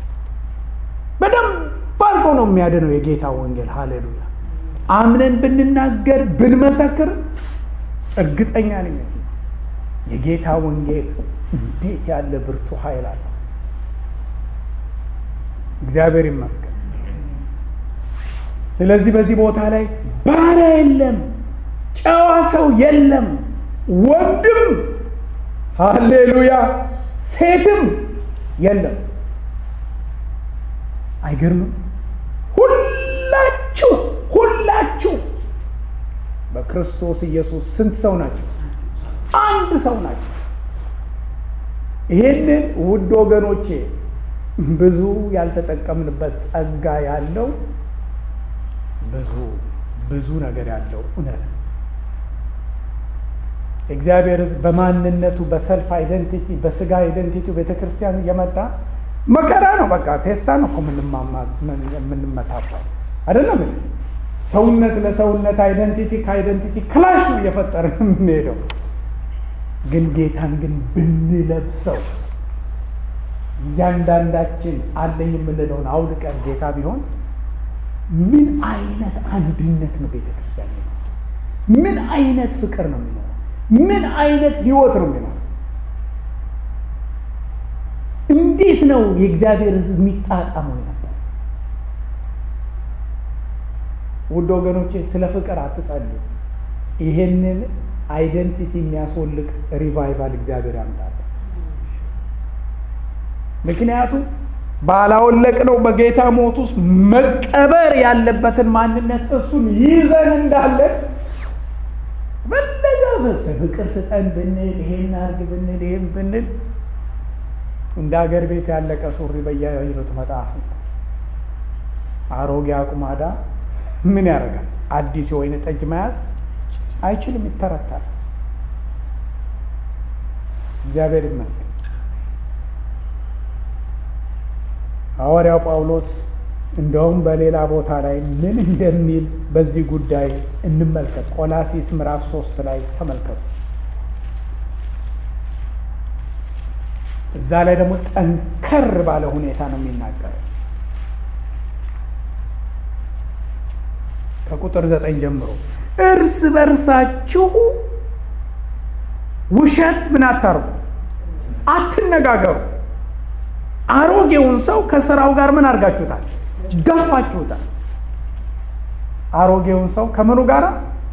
በደንብ አድርጎ ነው የሚያድነው የጌታ ወንጌል። ሃሌሉያ! አምነን ብንናገር ብንመሰክር እርግጠኛ ነኝ የጌታ ወንጌል እንዴት ያለ ብርቱ ኃይል አለ። እግዚአብሔር ይመስገን። ስለዚህ በዚህ ቦታ ላይ ባሪያ የለም፣ ጨዋ ሰው የለም፣ ወንድም ሃሌሉያ፣ ሴትም የለም። አይገርምም? ሁላችሁ ሁላችሁ በክርስቶስ ኢየሱስ ስንት ሰው ናቸው? አንድ ሰው ናቸው። ይህንን ውድ ወገኖቼ ብዙ ያልተጠቀምንበት ጸጋ ያለው ብዙ ብዙ ነገር ያለው እውነት ነው። እግዚአብሔር ሕዝብ በማንነቱ በሰልፍ አይደንቲቲ በስጋ አይደንቲቲ ቤተ ክርስቲያን እየመጣ መከራ ነው። በቃ ቴስታ ነው እኮ የምንመታባል አይደለም። ሰውነት ለሰውነት አይደንቲቲ ከአይደንቲቲ ክላሽ ነው እየፈጠረ የምንሄደው። ግን ጌታን ግን ብንለብሰው እያንዳንዳችን አለኝ የምንለውን አውልቀን ጌታ ቢሆን ምን አይነት አንድነት ነው ቤተ ክርስቲያን ምን አይነት ፍቅር ነው የሚኖረው? ምን አይነት ህይወት ነው የሚኖረው? እንዴት ነው የእግዚአብሔር ሕዝብ የሚጣጣመው ነበር? ውድ ወገኖቼ ስለ ፍቅር አትጸልዩ። ይሄንን አይደንቲቲ የሚያስወልቅ ሪቫይቫል እግዚአብሔር ያምጣል። ምክንያቱም ባላወለቅነው በጌታ ሞት ውስጥ መቀበር ያለበትን ማንነት እሱን ይዘን እንዳለን በለጋ ፍቅር ስጠን ብንል ይሄን አርግ ብንል ይሄን ብንል እንደ ሀገር ቤት ያለቀ ሱሪ በየአይነቱ መጣፍ አሮጌ አቁማዳ ምን ያደርጋል? አዲስ የወይን ጠጅ መያዝ አይችልም፣ ይተረታል። እግዚአብሔር ይመስገን። ሐዋርያው ጳውሎስ እንደውም በሌላ ቦታ ላይ ምን እንደሚል በዚህ ጉዳይ እንመልከት። ቆላሲስ ምዕራፍ ሶስት ላይ ተመልከቱ። እዛ ላይ ደግሞ ጠንከር ባለ ሁኔታ ነው የሚናገረው። ከቁጥር ዘጠኝ ጀምሮ እርስ በርሳችሁ ውሸት ምን አታርጉ፣ አትነጋገሩ። አሮጌውን ሰው ከስራው ጋር ምን አድርጋችሁታል? ገፋችሁታል። አሮጌውን ሰው ከምኑ ጋር?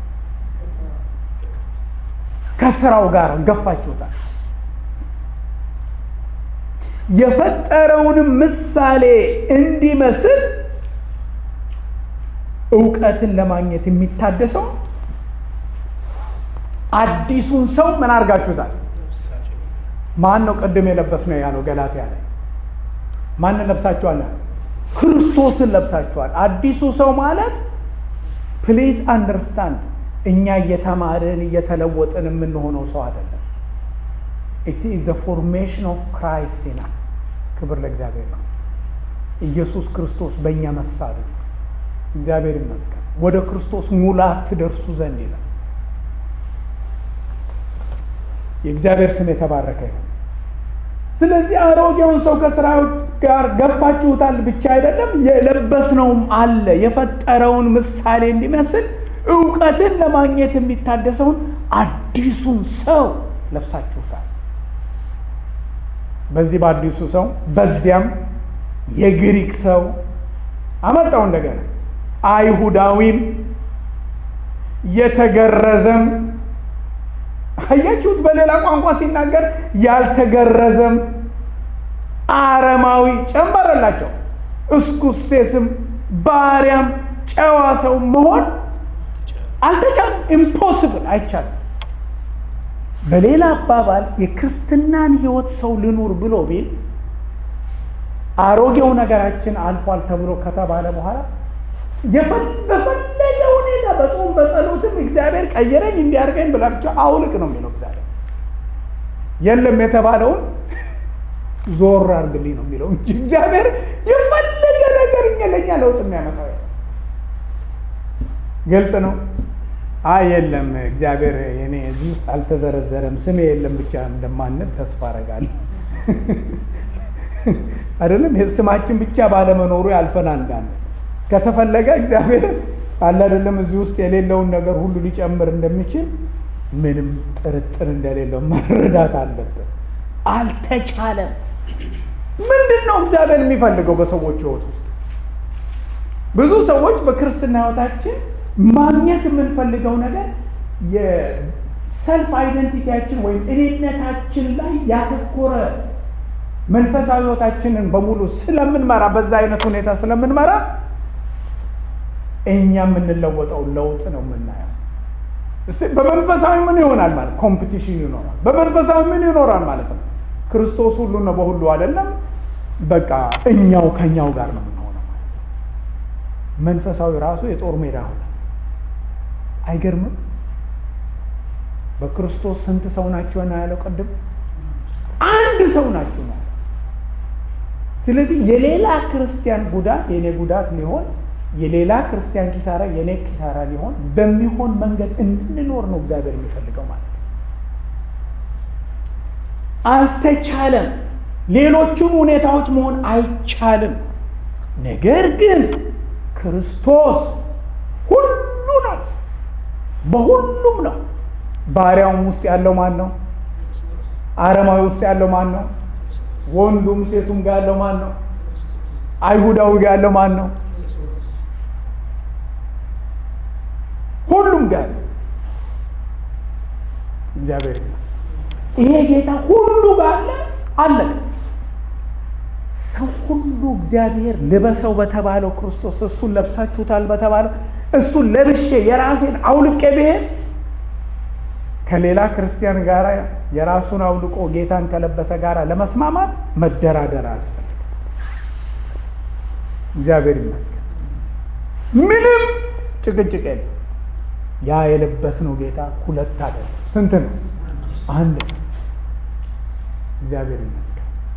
ከስራው ጋር ገፋችሁታል። የፈጠረውንም ምሳሌ እንዲመስል እውቀትን ለማግኘት የሚታደሰው አዲሱን ሰው ምን አድርጋችሁታል? ማን ነው ቅድም የለበስ ነው ያለው ገላትያ ላይ ማንን ለብሳችኋል? ክርስቶስን ለብሳችኋል። አዲሱ ሰው ማለት ፕሊዝ አንደርስታንድ፣ እኛ እየተማርን እየተለወጥን የምንሆነው ሰው አይደለም። ኢት ኢዝ ዘ ፎርሜሽን ኦፍ ክራይስት ኢን አስ። ክብር ለእግዚአብሔር ነው። ኢየሱስ ክርስቶስ በእኛ መሳሉ እግዚአብሔር ይመስገን። ወደ ክርስቶስ ሙላት ትደርሱ ዘንድ ይላል። የእግዚአብሔር ስም የተባረከ ይሁን። ስለዚህ አሮጌውን ሰው ከስራው ጋር ገፋችሁታል ብቻ አይደለም፣ የለበስነውም አለ የፈጠረውን ምሳሌ እንዲመስል እውቀትን ለማግኘት የሚታደሰውን አዲሱን ሰው ለብሳችሁታል። በዚህ በአዲሱ ሰው በዚያም የግሪክ ሰው አመጣው እንደገና አይሁዳዊም የተገረዘም አያችሁት። በሌላ ቋንቋ ሲናገር ያልተገረዘም አረማዊ ጨመረላቸው። እስኩስቴስም ባሪያም ጨዋ ሰው መሆን አልተቻለም። ኢምፖስብል አይቻልም። በሌላ አባባል የክርስትናን ሕይወት ሰው ልኑር ብሎ ቢል አሮጌው ነገራችን አልፏል ተብሎ ከተባለ በኋላ በፈለገ ሁኔታ በጾም በጸሎትም እግዚአብሔር ቀየረኝ እንዲያርገኝ ብላ ብቻ አውልቅ ነው የሚለው እግዚአብሔር። የለም የተባለውን ዞር አርግልኝ ነው የሚለው እንጂ እግዚአብሔር የፈለገ ነገር ለኛ ለውጥ የሚያመጣው ግልጽ ነው። አይ የለም እግዚአብሔር እኔ እዚህ ውስጥ አልተዘረዘረም ስሜ የለም ብቻ እንደማንል ተስፋ አደርጋለሁ። አይደለም ስማችን ብቻ ባለመኖሩ ያልፈናል እንዳለ ከተፈለገ እግዚአብሔር አለ አይደለም እዚህ ውስጥ የሌለውን ነገር ሁሉ ሊጨምር እንደሚችል ምንም ጥርጥር እንደሌለው መረዳት አለብን። አልተቻለም። ምንድን ነው እግዚአብሔር የሚፈልገው በሰዎች ሕይወት ውስጥ? ብዙ ሰዎች በክርስትና ሕይወታችን ማግኘት የምንፈልገው ነገር የሰልፍ አይደንቲቲያችን ወይም እኔነታችን ላይ ያተኮረ መንፈሳዊ ሕይወታችንን በሙሉ ስለምንመራ በዛ አይነት ሁኔታ ስለምንመራ እኛ የምንለወጠው ለውጥ ነው የምናየው። በመንፈሳዊ ምን ይሆናል ማለት ኮምፒቲሽን ይኖራል። በመንፈሳዊ ምን ይኖራል ማለት ነው? ክርስቶስ ሁሉ ነው በሁሉ አይደለም። በቃ እኛው ከኛው ጋር ነው የምንሆነው ማለት ነው። መንፈሳዊ ራሱ የጦር ሜዳ ሆነ። አይገርምም? በክርስቶስ ስንት ሰው ናቸው ነው ያለው ቅድም? አንድ ሰው ናቸው ነው። ስለዚህ የሌላ ክርስቲያን ጉዳት የኔ ጉዳት ሊሆን የሌላ ክርስቲያን ኪሳራ የኔ ኪሳራ ሊሆን በሚሆን መንገድ እንድንኖር ነው እግዚአብሔር የሚፈልገው ማለት ነው። አልተቻለም። ሌሎቹን ሁኔታዎች መሆን አይቻልም። ነገር ግን ክርስቶስ ሁሉ ነው፣ በሁሉም ነው። ባሪያውም ውስጥ ያለው ማን ነው? አረማዊ ውስጥ ያለው ማን ነው? ወንዱም ሴቱም ጋር ያለው ማን ነው? አይሁዳዊ ጋር ያለው ማን ነው? ሁሉም ጋር እግዚአብሔር ይመስገን። ይሄ ጌታ ሁሉ ጋር አለ አለቀ። ሰው ሁሉ እግዚአብሔር ልበሰው በተባለው ክርስቶስ እሱን ለብሳችሁታል በተባለው እሱን ለብሼ የራሴን አውልቄ ብሄድ ከሌላ ክርስቲያን ጋር የራሱን አውልቆ ጌታን ከለበሰ ጋር ለመስማማት መደራደር አያስፈልግም። እግዚአብሔር ይመስገን ምንም ጭቅጭቅ የለም። ያ የለበስነው ጌታ ሁለት አይደለም፣ ስንት ነው? አንድ ነው። እግዚአብሔር ይመስገን።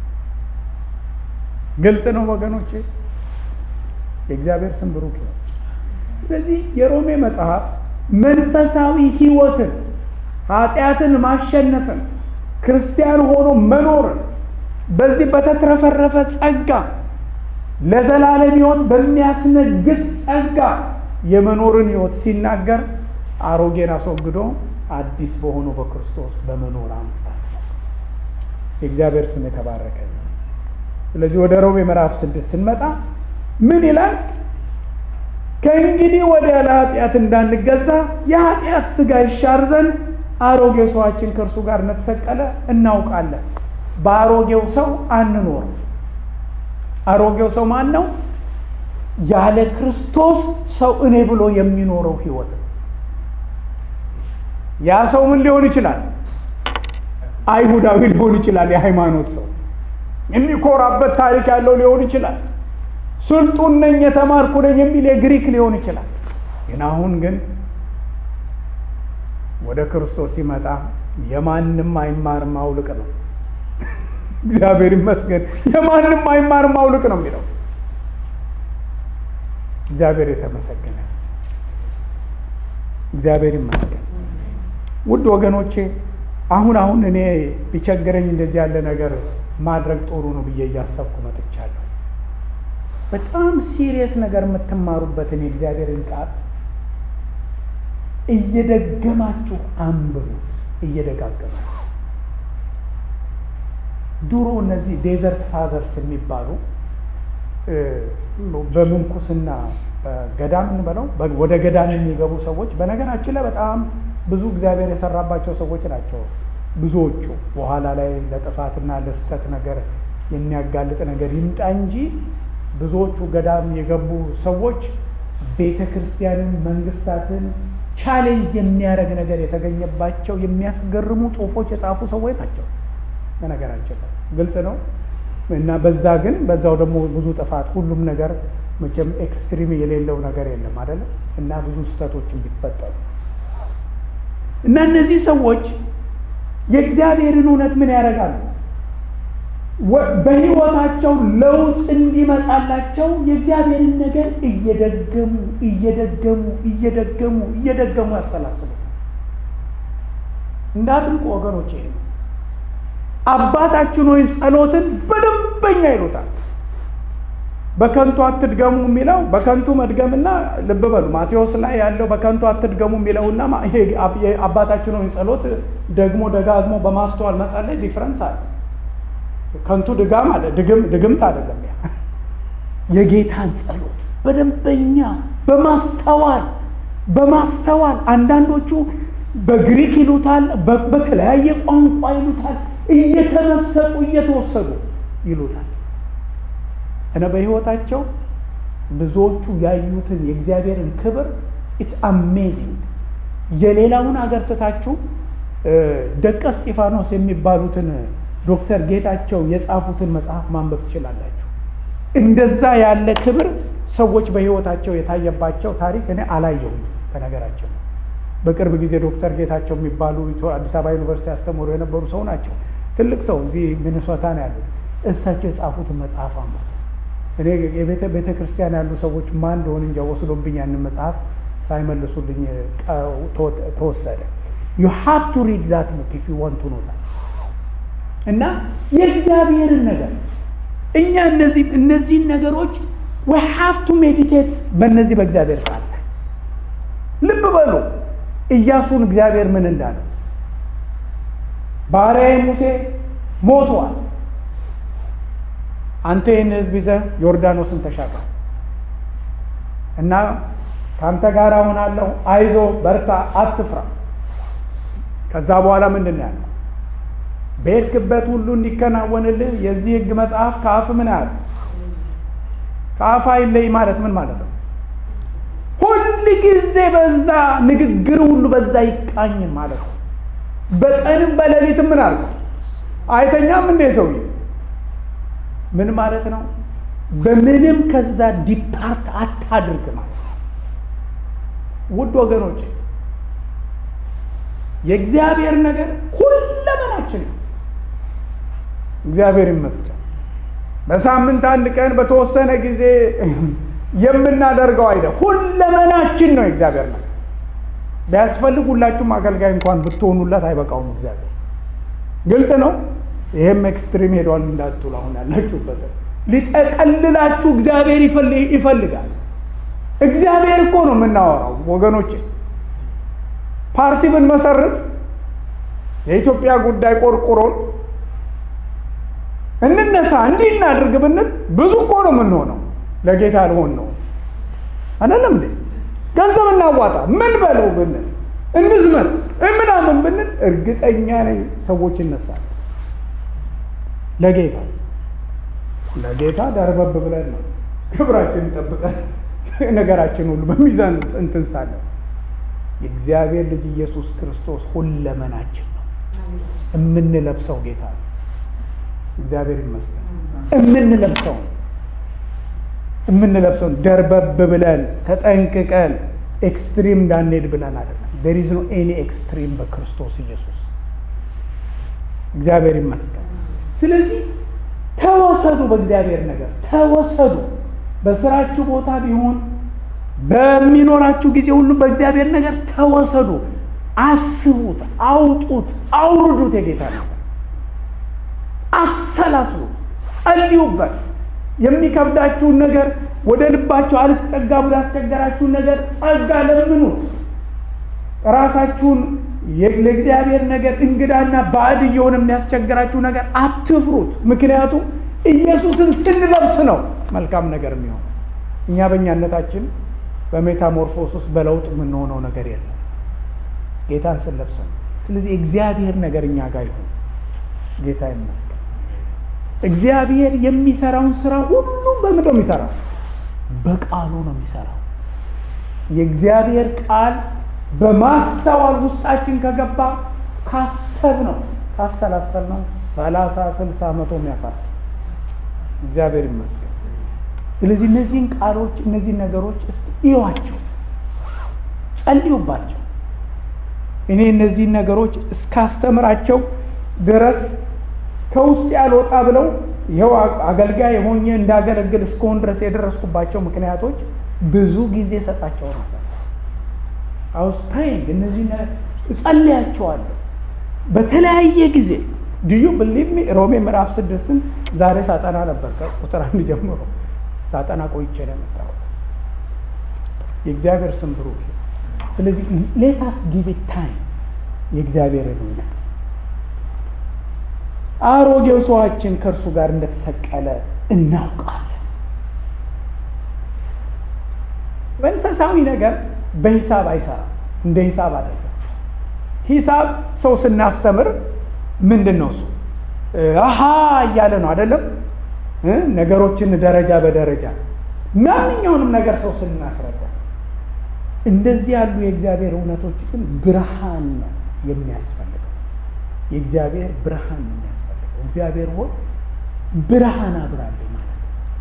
ግልጽ ነው ወገኖች፣ የእግዚአብሔር ስም ብሩክ ነው። ስለዚህ የሮሜ መጽሐፍ መንፈሳዊ ሕይወትን ኃጢአትን ማሸነፍን ክርስቲያን ሆኖ መኖርን በዚህ በተትረፈረፈ ጸጋ ለዘላለም ሕይወት በሚያስነግስ ጸጋ የመኖርን ሕይወት ሲናገር አሮጌን አስወግዶ አዲስ በሆነው በክርስቶስ በመኖር አንጻር የእግዚአብሔር ስም የተባረከ። ስለዚህ ወደ ሮሜ ምዕራፍ ስድስት ስንመጣ ምን ይላል? ከእንግዲህ ወዲያ ለኃጢአት እንዳንገዛ የኃጢአት ሥጋ ይሻር ዘንድ አሮጌ ሰዋችን ከእርሱ ጋር እንደተሰቀለ እናውቃለን። በአሮጌው ሰው አንኖርም። አሮጌው ሰው ማን ነው? ያለ ክርስቶስ ሰው እኔ ብሎ የሚኖረው ህይወት ነው። ያ ሰው ምን ሊሆን ይችላል? አይሁዳዊ ሊሆን ይችላል። የሃይማኖት ሰው የሚኮራበት ታሪክ ያለው ሊሆን ይችላል። ስልጡን ነኝ የተማርኩ ነኝ የሚል የግሪክ ሊሆን ይችላል። ግን አሁን ግን ወደ ክርስቶስ ሲመጣ የማንም አይማር ማውልቅ ነው። እግዚአብሔር ይመስገን። የማንም አይማር ማውልቅ ነው የሚለው እግዚአብሔር የተመሰገነ እግዚአብሔር ይመስገን። ውድ ወገኖቼ አሁን አሁን እኔ ቢቸግረኝ እንደዚህ ያለ ነገር ማድረግ ጥሩ ነው ብዬ እያሰብኩ መጥቻለሁ። በጣም ሲሪየስ ነገር የምትማሩበትን የእግዚአብሔርን ቃል እየደገማችሁ አንብቡት። እየደጋገማችሁ ድሮ እነዚህ ዴዘርት ፋዘርስ የሚባሉ በምንኩስና ገዳም እንበለው ወደ ገዳም የሚገቡ ሰዎች በነገራችን ላይ በጣም ብዙ እግዚአብሔር የሰራባቸው ሰዎች ናቸው። ብዙዎቹ በኋላ ላይ ለጥፋትና ለስተት ነገር የሚያጋልጥ ነገር ይምጣ እንጂ ብዙዎቹ ገዳም የገቡ ሰዎች ቤተ ክርስቲያንን፣ መንግስታትን ቻሌንጅ የሚያደርግ ነገር የተገኘባቸው የሚያስገርሙ ጽሁፎች የጻፉ ሰዎች ናቸው። በነገራችን ላይ ግልጽ ነው እና በዛ ግን በዛው ደግሞ ብዙ ጥፋት ሁሉም ነገር መቼም ኤክስትሪም የሌለው ነገር የለም አይደለም እና ብዙ ስህተቶችን ቢፈጠሩ እና እነዚህ ሰዎች የእግዚአብሔርን እውነት ምን ያደርጋሉ? በህይወታቸው ለውጥ እንዲመጣላቸው የእግዚአብሔርን ነገር እየደገሙ እየደገሙ እየደገሙ እየደገሙ ያሰላስሉ። እንዳትንቁ ወገኖች፣ ይሄ ነው አባታችን ወይም ጸሎትን በደንበኛ ይሉታል። በከንቱ አትድገሙ የሚለው በከንቱ መድገምና ልብ በሉ ማቴዎስ ላይ ያለው በከንቱ አትድገሙ የሚለውና ይሄ አባታችን ወይም ጸሎት ደግሞ ደጋግሞ በማስተዋል መጸለይ ዲፍረንስ አለ። ከንቱ ድጋም አለ ድግምት አይደለም። ያ የጌታን ጸሎት በደንበኛ በማስተዋል በማስተዋል አንዳንዶቹ በግሪክ ይሉታል፣ በተለያየ ቋንቋ ይሉታል፣ እየተመሰጡ እየተወሰዱ ይሉታል። እና በህይወታቸው ብዙዎቹ ያዩትን የእግዚአብሔርን ክብር ኢትስ አሜዚንግ። የሌላውን አገር ትታችሁ ደቀ እስጢፋኖስ የሚባሉትን ዶክተር ጌታቸው የጻፉትን መጽሐፍ ማንበብ ትችላላችሁ። እንደዛ ያለ ክብር ሰዎች በህይወታቸው የታየባቸው ታሪክ እኔ አላየሁም። በነገራቸው በቅርብ ጊዜ ዶክተር ጌታቸው የሚባሉ አዲስ አበባ ዩኒቨርሲቲ ያስተምሩ የነበሩ ሰው ናቸው። ትልቅ ሰው እዚህ ሚኒሶታ ነው ያሉት። እሳቸው የጻፉትን መጽሐፍ አንበብ እኔ የቤተ ክርስቲያን ያሉ ሰዎች ማን እንደሆን እንጃ ወስዶብኝ ያንን መጽሐፍ ሳይመልሱልኝ ተወሰደ። ዩ ሃቭ ቱ ሪድ ዛት ቡክ ኢፍ ዩ ዋንት ቱ ኖ ዛት እና የእግዚአብሔርን ነገር እኛ እነዚህ እነዚህን ነገሮች ዊ ሃቭ ቱ ሜዲቴት በእነዚህ በእግዚአብሔር ቃል ላይ ልብ በሉ። ኢያሱን እግዚአብሔር ምን እንዳለ ባሪያዬ ሙሴ ሞቷል አንተ ይህን ህዝብ ይዘህ ዮርዳኖስን ተሻገር እና ከአንተ ጋር እሆናለሁ፣ አይዞ በርታ፣ አትፍራ። ከዛ በኋላ ምንድን ነው ያለው? በሄድክበት ሁሉ እንዲከናወንልህ የዚህ ህግ መጽሐፍ ከአፍ ምን ያህል ከአፍ አይለይ ማለት ምን ማለት ነው? ሁል ጊዜ በዛ ንግግር ሁሉ በዛ ይቃኝ ማለት ነው። በቀንም በሌሊትም ምን አድርገው አይተኛም እንዴ ሰውዬ ምን ማለት ነው? በምንም ከዛ ዲፓርት አታድርግ ማለት ነው። ውድ ወገኖች የእግዚአብሔር ነገር ሁለመናችን ነው። እግዚአብሔር ይመስገን። በሳምንት አንድ ቀን በተወሰነ ጊዜ የምናደርገው አይደል፣ ሁለመናችን ነው የእግዚአብሔር ነገር። ቢያስፈልግ ሁላችሁም አገልጋይ እንኳን ብትሆኑለት አይበቃውም እግዚአብሔር። ግልጽ ነው። ይሄም ኤክስትሪም ሄዷል እንዳትሉ አሁን ያላችሁበት ሊጠቀልላችሁ እግዚአብሔር ይፈልጋል። እግዚአብሔር እኮ ነው የምናወራው ወገኖች። ፓርቲ ብንመሰርት የኢትዮጵያ ጉዳይ ቆርቁሮን እንነሳ እንዲህ እናድርግ ብንል ብዙ እኮ ነው የምንሆነው። ለጌታ ልሆን ነው አይደለም እንዴ? ገንዘብ እናዋጣ ምን በለው ብንል እንዝመት ምናምን ብንል እርግጠኛ ነኝ ሰዎች ይነሳል። ለጌታስ ለጌታ ደርበብ ብለን ነው ክብራችን ጠብቀን ነገራችን ሁሉ በሚዛን እንትን ሳለን የእግዚአብሔር ልጅ ኢየሱስ ክርስቶስ ሁለመናችን ነው። የምንለብሰው ጌታ ነው። እግዚአብሔር ይመስገን። የምንለብሰው የምንለብሰው ደርበብ ብለን ተጠንቅቀን ኤክስትሪም እንዳንሄድ ብለን አይደለም። ዴር ኢዝ ኖ ኤኒ ኤክስትሪም በክርስቶስ ኢየሱስ። እግዚአብሔር ይመስገን። ስለዚህ ተወሰዱ፣ በእግዚአብሔር ነገር ተወሰዱ። በስራችሁ ቦታ ቢሆን በሚኖራችሁ ጊዜ ሁሉ በእግዚአብሔር ነገር ተወሰዱ። አስቡት፣ አውጡት፣ አውርዱት። የጌታ ነገር አሰላስሉት፣ ጸልዩበት። የሚከብዳችሁን ነገር ወደ ልባችሁ አልጠጋ ብሎ ያስቸገራችሁን ነገር ጸጋ ለምኑት። ራሳችሁን ለእግዚአብሔር ነገር እንግዳና ባዕድ እየሆነ የሚያስቸግራችሁ ነገር አትፍሩት። ምክንያቱም ኢየሱስን ስንለብስ ነው መልካም ነገር የሚሆን። እኛ በእኛነታችን በሜታሞርፎስ ውስጥ በለውጥ የምንሆነው ነገር የለም፣ ጌታን ስንለብስ ነው። ስለዚህ እግዚአብሔር ነገር እኛ ጋር ይሁን። ጌታ ይመስገን። እግዚአብሔር የሚሰራውን ስራ ሁሉ በምንድን ነው የሚሰራው? በቃሉ ነው የሚሰራው። የእግዚአብሔር ቃል በማስተዋል ውስጣችን ከገባ ካሰብ ነው ካሰላሰል ነው ሰላሳ ስልሳ መቶ የሚያፈራ እግዚአብሔር ይመስገን። ስለዚህ እነዚህን ቃሎች እነዚህን ነገሮች እስቲ እዩዋቸው፣ ጸልዩባቸው። እኔ እነዚህን ነገሮች እስካስተምራቸው ድረስ ከውስጥ ያልወጣ ብለው ይኸው አገልጋይ የሆኜ እንዳገለግል እስከሆን ድረስ የደረስኩባቸው ምክንያቶች ብዙ ጊዜ ሰጣቸው ነበር። አውስ ፕሬይንግ እነዚህ እጸልያቸዋለሁ በተለያየ ጊዜ ድዩ ብሊቭ ሚ ሮሜ ምዕራፍ ስድስትን ዛሬ ሳጠና ነበር ከቁጥር አንድ ጀምሮ ሳጠና ቆይቼ ነው የመጣሁት። የእግዚአብሔር ስም ብሩክ። ስለዚህ ሌታስ ጊቭ ታይም የእግዚአብሔርን እውነት አሮጌው ሰዋችን ከእርሱ ጋር እንደተሰቀለ እናውቃለን። መንፈሳዊ ነገር በሂሳብ አይሰራም። እንደ ሂሳብ አይደለም። ሂሳብ ሰው ስናስተምር ምንድን ነው እሱ አሃ እያለ ነው አይደለም። ነገሮችን ደረጃ በደረጃ ማንኛውንም ነገር ሰው ስናስረዳ፣ እንደዚህ ያሉ የእግዚአብሔር እውነቶች ግን ብርሃን ነው የሚያስፈልገው። የእግዚአብሔር ብርሃን ነው የሚያስፈልገው። እግዚአብሔር ሆይ ብርሃን አብራለሁ ማለት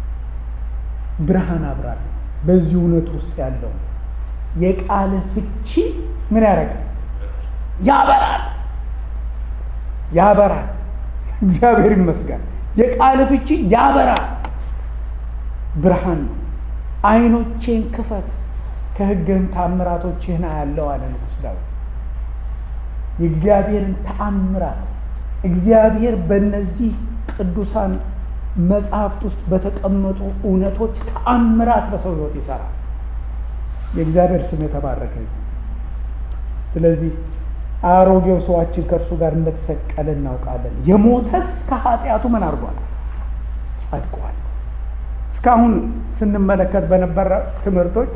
ብርሃን አብራለሁ በዚህ እውነት ውስጥ ያለው የቃል ፍቺ ምን ያደርጋል? ያበራል፣ ያበራል። እግዚአብሔር ይመስገን። የቃል ፍቺ ያበራል፣ ብርሃን ነው። ዓይኖቼን ክፈት ከሕግህም ታምራቶችህን አያለው አለ ንጉሥ ዳዊት። የእግዚአብሔርን ተአምራት እግዚአብሔር በእነዚህ ቅዱሳን መጽሐፍት ውስጥ በተቀመጡ እውነቶች ተአምራት በሰው ሕይወት ይሰራል። የእግዚአብሔር ስም የተባረከ ስለዚህ አሮጌው ሰዋችን ከእርሱ ጋር እንደተሰቀለ እናውቃለን። የሞተስ ከኃጢአቱ ምን አድርጓል? ጸድቋል። እስካሁን ስንመለከት በነበረ ትምህርቶች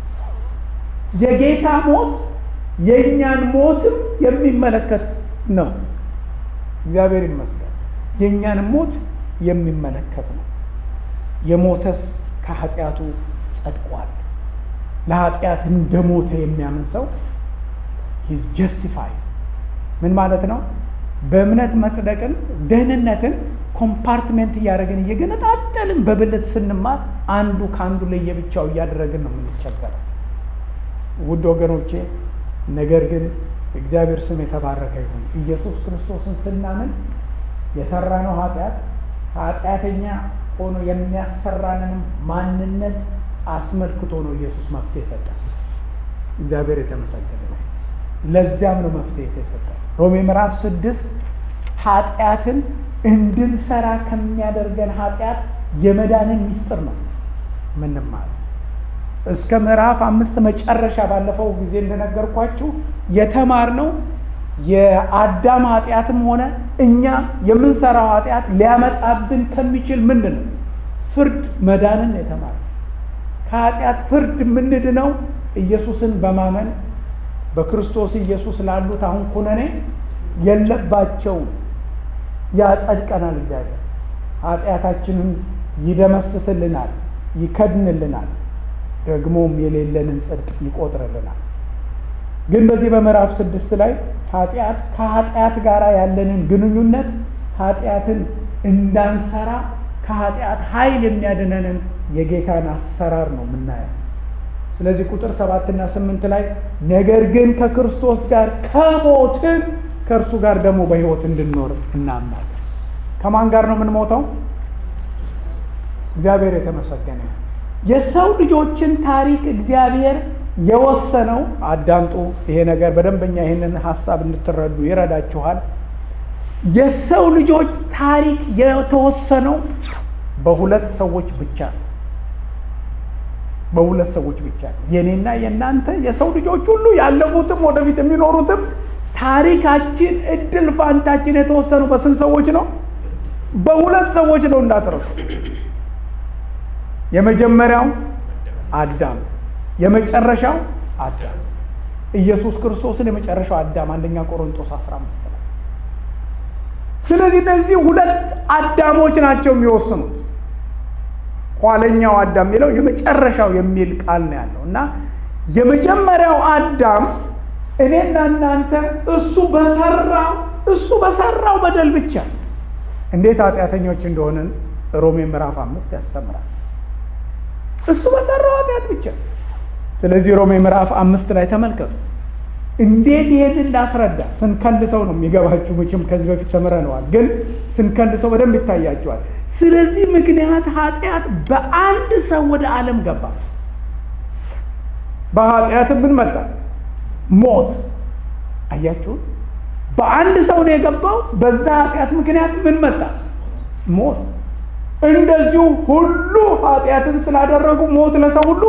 የጌታ ሞት የእኛን ሞትም የሚመለከት ነው። እግዚአብሔር ይመስገን። የእኛን ሞት የሚመለከት ነው። የሞተስ ከኃጢአቱ ጸድቋል። ለኃጢአት እንደ ሞተ የሚያምን ሰው ሂዝ ጀስቲፋይድ። ምን ማለት ነው? በእምነት መጽደቅን ደህንነትን ኮምፓርትሜንት እያደረግን እየገነጣጠልን በብልት ስንማር አንዱ ከአንዱ ለየብቻው እያደረግን ነው የምንቸገረው። ውድ ወገኖቼ፣ ነገር ግን እግዚአብሔር ስም የተባረከ ይሁን። ኢየሱስ ክርስቶስን ስናምን የሰራነው ኃጢአት ኃጢአተኛ ሆኖ የሚያሰራንንም ማንነት አስመልክቶ ነው ኢየሱስ መፍትሄ ሰጠ። እግዚአብሔር የተመሰገነ ነው። ለዚያም ነው መፍትሄ የተሰጠ። ሮሜ ምዕራፍ ስድስት ኃጢአትን እንድንሰራ ከሚያደርገን ኃጢአት የመዳንን ሚስጥር ነው ምንማር እስከ ምዕራፍ አምስት መጨረሻ ባለፈው ጊዜ እንደነገርኳችሁ የተማርነው የአዳም ኃጢአትም ሆነ እኛ የምንሰራው ኃጢአት ሊያመጣብን ከሚችል ምንድን ነው ፍርድ መዳንን የተማር ከኃጢአት ፍርድ የምንድነው ኢየሱስን በማመን በክርስቶስ ኢየሱስ ላሉት አሁን ኩነኔ የለባቸውም። ያጸድቀናል። እግዚአብሔር ኃጢአታችንን ይደመስስልናል፣ ይከድንልናል፣ ደግሞም የሌለንን ጽድቅ ይቆጥርልናል። ግን በዚህ በምዕራፍ ስድስት ላይ ኃጢአት ከኃጢአት ጋር ያለንን ግንኙነት ኃጢአትን እንዳንሰራ ከኃጢአት ኃይል የሚያድነንን የጌታን አሰራር ነው የምናየው። ስለዚህ ቁጥር ሰባትና ስምንት ላይ ነገር ግን ከክርስቶስ ጋር ከሞትን ከእርሱ ጋር ደግሞ በሕይወት እንድንኖር እናምናለን። ከማን ጋር ነው የምንሞተው? እግዚአብሔር የተመሰገነ የሰው ልጆችን ታሪክ እግዚአብሔር የወሰነው አዳምጡ። ይሄ ነገር በደንበኛ ይህንን ሀሳብ እንድትረዱ ይረዳችኋል። የሰው ልጆች ታሪክ የተወሰነው በሁለት ሰዎች ብቻ ነው። በሁለት ሰዎች ብቻ ነው። የኔና የእናንተ የሰው ልጆች ሁሉ ያለፉትም ወደፊት የሚኖሩትም ታሪካችን እድል ፋንታችን የተወሰነው በስንት ሰዎች ነው? በሁለት ሰዎች ነው። እንዳትረሱ። የመጀመሪያው አዳም፣ የመጨረሻው አዳም ኢየሱስ ክርስቶስን የመጨረሻው አዳም አንደኛ ቆሮንቶስ 15 ነው። ስለዚህ እነዚህ ሁለት አዳሞች ናቸው የሚወስኑት። ኋለኛው አዳም የሚለው የመጨረሻው የሚል ቃል ነው ያለው እና የመጀመሪያው አዳም እኔና እናንተ እሱ በሰራው እሱ በሰራው በደል ብቻ እንዴት ኃጢአተኞች እንደሆንን ሮሜ ምዕራፍ አምስት ያስተምራል። እሱ በሰራው ኃጢአት ብቻ። ስለዚህ ሮሜ ምዕራፍ አምስት ላይ ተመልከቱ እንዴት ይሄን እንዳስረዳ ስንከልሰው ነው የሚገባችሁ። መቼም ከዚህ በፊት ተምረነዋል፣ ግን ስንከልሰው በደንብ ይታያቸዋል። ስለዚህ ምክንያት ኃጢአት በአንድ ሰው ወደ ዓለም ገባ። በኃጢአትም ምን መጣ? ሞት። አያችሁት? በአንድ ሰው ነው የገባው። በዛ ኃጢአት ምክንያት ምን መጣ? ሞት። እንደዚሁ ሁሉ ኃጢአትን ስላደረጉ ሞት ለሰው ሁሉ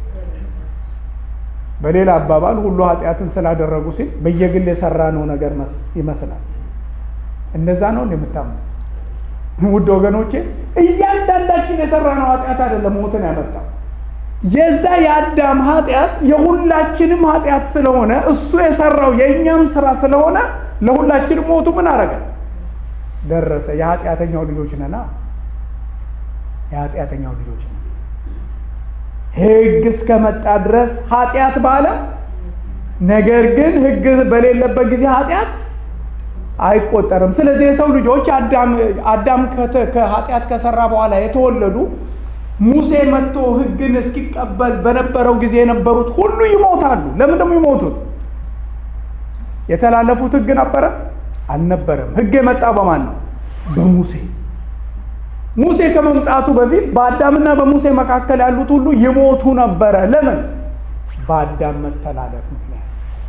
በሌላ አባባል ሁሉ ኃጢአትን ስላደረጉ ሲል በየግል የሰራነው ነገር ይመስላል። እንደዛ ነው የምታምኑ ውድ ወገኖቼ፣ እያንዳንዳችን የሰራነው ኃጢአት አይደለም ሞትን ያመጣው። የዛ የአዳም ኃጢአት የሁላችንም ኃጢአት ስለሆነ እሱ የሰራው የእኛም ስራ ስለሆነ ለሁላችንም ሞቱ ምን አረገ? ደረሰ። የኃጢአተኛው ልጆች ነና የኃጢአተኛው ልጆች ነን። ሕግ እስከመጣ ድረስ ኃጢአት በዓለም ነገር ግን ሕግ በሌለበት ጊዜ ኃጢአት አይቆጠርም። ስለዚህ የሰው ልጆች አዳም ከኃጢአት ከሰራ በኋላ የተወለዱ ሙሴ መጥቶ ሕግን እስኪቀበል በነበረው ጊዜ የነበሩት ሁሉ ይሞታሉ። ለምን ደግሞ ይሞቱት? የተላለፉት ሕግ ነበረ አልነበረም? ሕግ የመጣ በማን ነው? በሙሴ ሙሴ ከመምጣቱ በፊት በአዳምና በሙሴ መካከል ያሉት ሁሉ ይሞቱ ነበረ። ለምን? በአዳም መተላለፍ ምክንያት።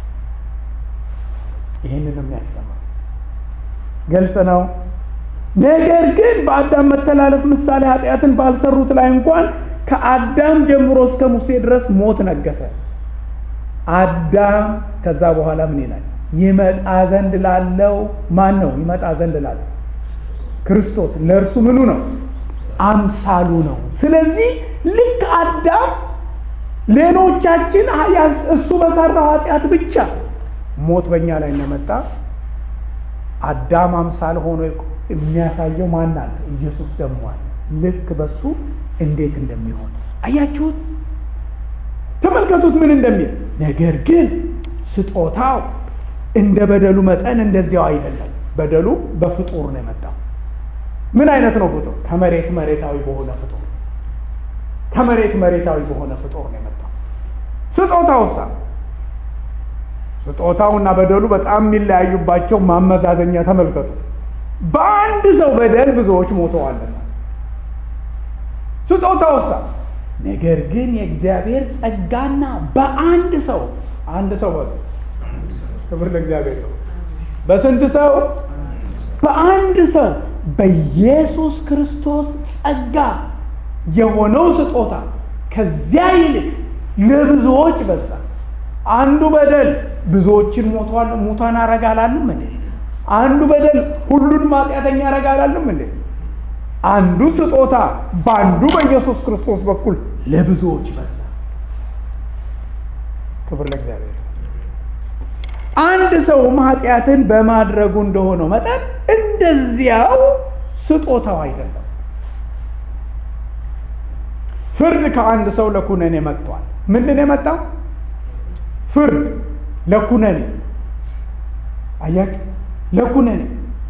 ይህንን የሚያስተምር ግልጽ ነው። ነገር ግን በአዳም መተላለፍ ምሳሌ ኃጢአትን ባልሰሩት ላይ እንኳን ከአዳም ጀምሮ እስከ ሙሴ ድረስ ሞት ነገሰ። አዳም ከዛ በኋላ ምን ይላል? ይመጣ ዘንድ ላለው ማን ነው? ይመጣ ዘንድ ላለው ክርስቶስ ለእርሱ ምኑ ነው? አምሳሉ ነው። ስለዚህ ልክ አዳም ሌሎቻችን እሱ በሰራው ኃጢአት ብቻ ሞት በእኛ ላይ እንደመጣ አዳም አምሳል ሆኖ የሚያሳየው ማን አለ? ኢየሱስ ደግሞ አለ። ልክ በሱ እንዴት እንደሚሆን አያችሁት? ተመልከቱት ምን እንደሚል ነገር ግን ስጦታው እንደ በደሉ መጠን እንደዚያው አይደለም። በደሉ በፍጡር ነው የመጣው። ምን አይነት ነው ፍጡር? ከመሬት መሬታዊ በሆነ ፍጡር ከመሬት መሬታዊ በሆነ ፍጡር ነው የመጣው። ስጦታውሳ ስጦታውና በደሉ በጣም የሚለያዩባቸው ማመዛዘኛ ተመልከቱ። በአንድ ሰው በደል ብዙዎች ሞተዋልና። ስጦታውሳ ነገር ግን የእግዚአብሔር ጸጋና በአንድ ሰው አንድ ሰው በሉ ክብር ለእግዚአብሔር ነው። በስንት ሰው? በአንድ ሰው በኢየሱስ ክርስቶስ ጸጋ የሆነው ስጦታ ከዚያ ይልቅ ለብዙዎች በዛ። አንዱ በደል ብዙዎችን ሞቷል ሙታን አረጋላልም እንዴ? አንዱ በደል ሁሉንም ኃጢአተኛ ያረጋላልም እንዴ? አንዱ ስጦታ በአንዱ በኢየሱስ ክርስቶስ በኩል ለብዙዎች በዛ። ክብር ለእግዚአብሔር። አንድ ሰውም ኃጢአትን በማድረጉ እንደሆነው መጠን እንደዚያው ስጦታው አይደለም። ፍርድ ከአንድ ሰው ለኩነኔ መጥቷል። ምንድን የመጣው ፍርድ ለኩነኔ አያችሁ፣ ለኩነኔ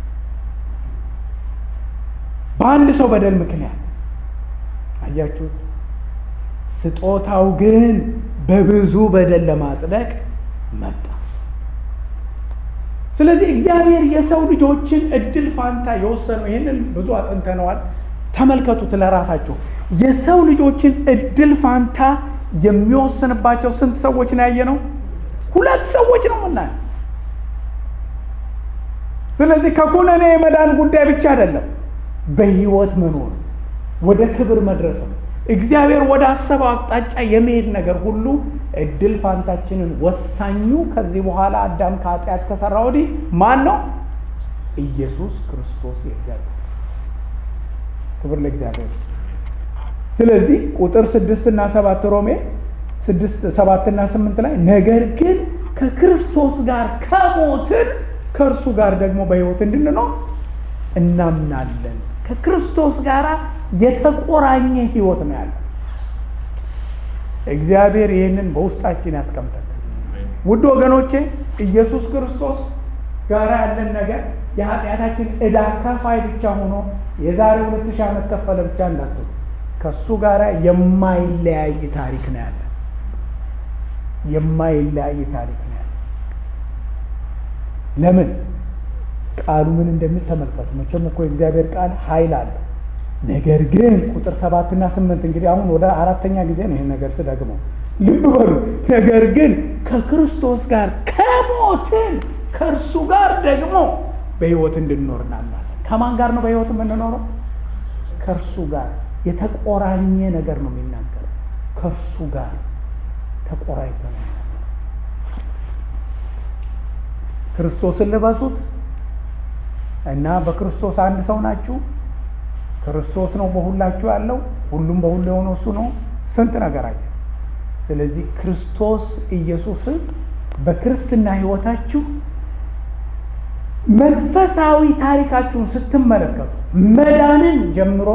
በአንድ ሰው በደል ምክንያት አያችሁ። ስጦታው ግን በብዙ በደል ለማጽደቅ መጣ። ስለዚህ እግዚአብሔር የሰው ልጆችን እድል ፋንታ የወሰነው ይህንን ብዙ አጥንተነዋል። ተመልከቱት ለራሳችሁ የሰው ልጆችን እድል ፋንታ የሚወስንባቸው ስንት ሰዎች ነው ያየነው? ሁለት ሰዎች ነው ምናየው። ስለዚህ ከኩነኔ የመዳን ጉዳይ ብቻ አይደለም፣ በህይወት መኖር ወደ ክብር መድረስም እግዚአብሔር ወደ አሰበው አቅጣጫ የመሄድ ነገር ሁሉ እድል ፋንታችንን ወሳኙ ከዚህ በኋላ አዳም ከኃጢአት ከሰራ ወዲህ ማን ነው? ኢየሱስ ክርስቶስ የእግዚአብሔር ክብር ለእግዚአብሔር። ስለዚህ ቁጥር ስድስት እና ሰባት ሮሜ ስድስት ሰባትና ስምንት ላይ ነገር ግን ከክርስቶስ ጋር ከሞትን ከእርሱ ጋር ደግሞ በህይወት እንድንኖር እናምናለን። ከክርስቶስ ጋር የተቆራኘ ህይወት ነው ያለ። እግዚአብሔር ይህንን በውስጣችን ያስቀምጠል። ውድ ወገኖቼ ኢየሱስ ክርስቶስ ጋር ያለን ነገር የኃጢአታችን ዕዳ ከፋይ ብቻ ሆኖ የዛሬ ሁለት ሺህ ዓመት ከፈለ ብቻ እንዳትሉ ከእሱ ጋር የማይለያይ ታሪክ ነው ያለ። የማይለያይ ታሪክ ነው ያለ። ለምን ቃሉ ምን እንደሚል ተመልከቱ። መቼም እኮ የእግዚአብሔር ቃል ኃይል አለ። ነገር ግን ቁጥር ሰባትና ስምንት እንግዲህ አሁን ወደ አራተኛ ጊዜ ነው ይህን ነገር ስደግመው፣ ልብ በሉ። ነገር ግን ከክርስቶስ ጋር ከሞትን ከእርሱ ጋር ደግሞ በህይወት እንድንኖር እናምናለን። ከማን ጋር ነው በህይወት የምንኖረው? ከእርሱ ጋር የተቆራኘ ነገር ነው የሚናገረው። ከእርሱ ጋር ተቆራኝተ ነው። ክርስቶስን ልበሱት እና በክርስቶስ አንድ ሰው ናችሁ። ክርስቶስ ነው በሁላችሁ ያለው፣ ሁሉም በሁሉ የሆነው እሱ ነው። ስንት ነገር አለ። ስለዚህ ክርስቶስ ኢየሱስን በክርስትና ህይወታችሁ መንፈሳዊ ታሪካችሁን ስትመለከቱ መዳንን ጀምሮ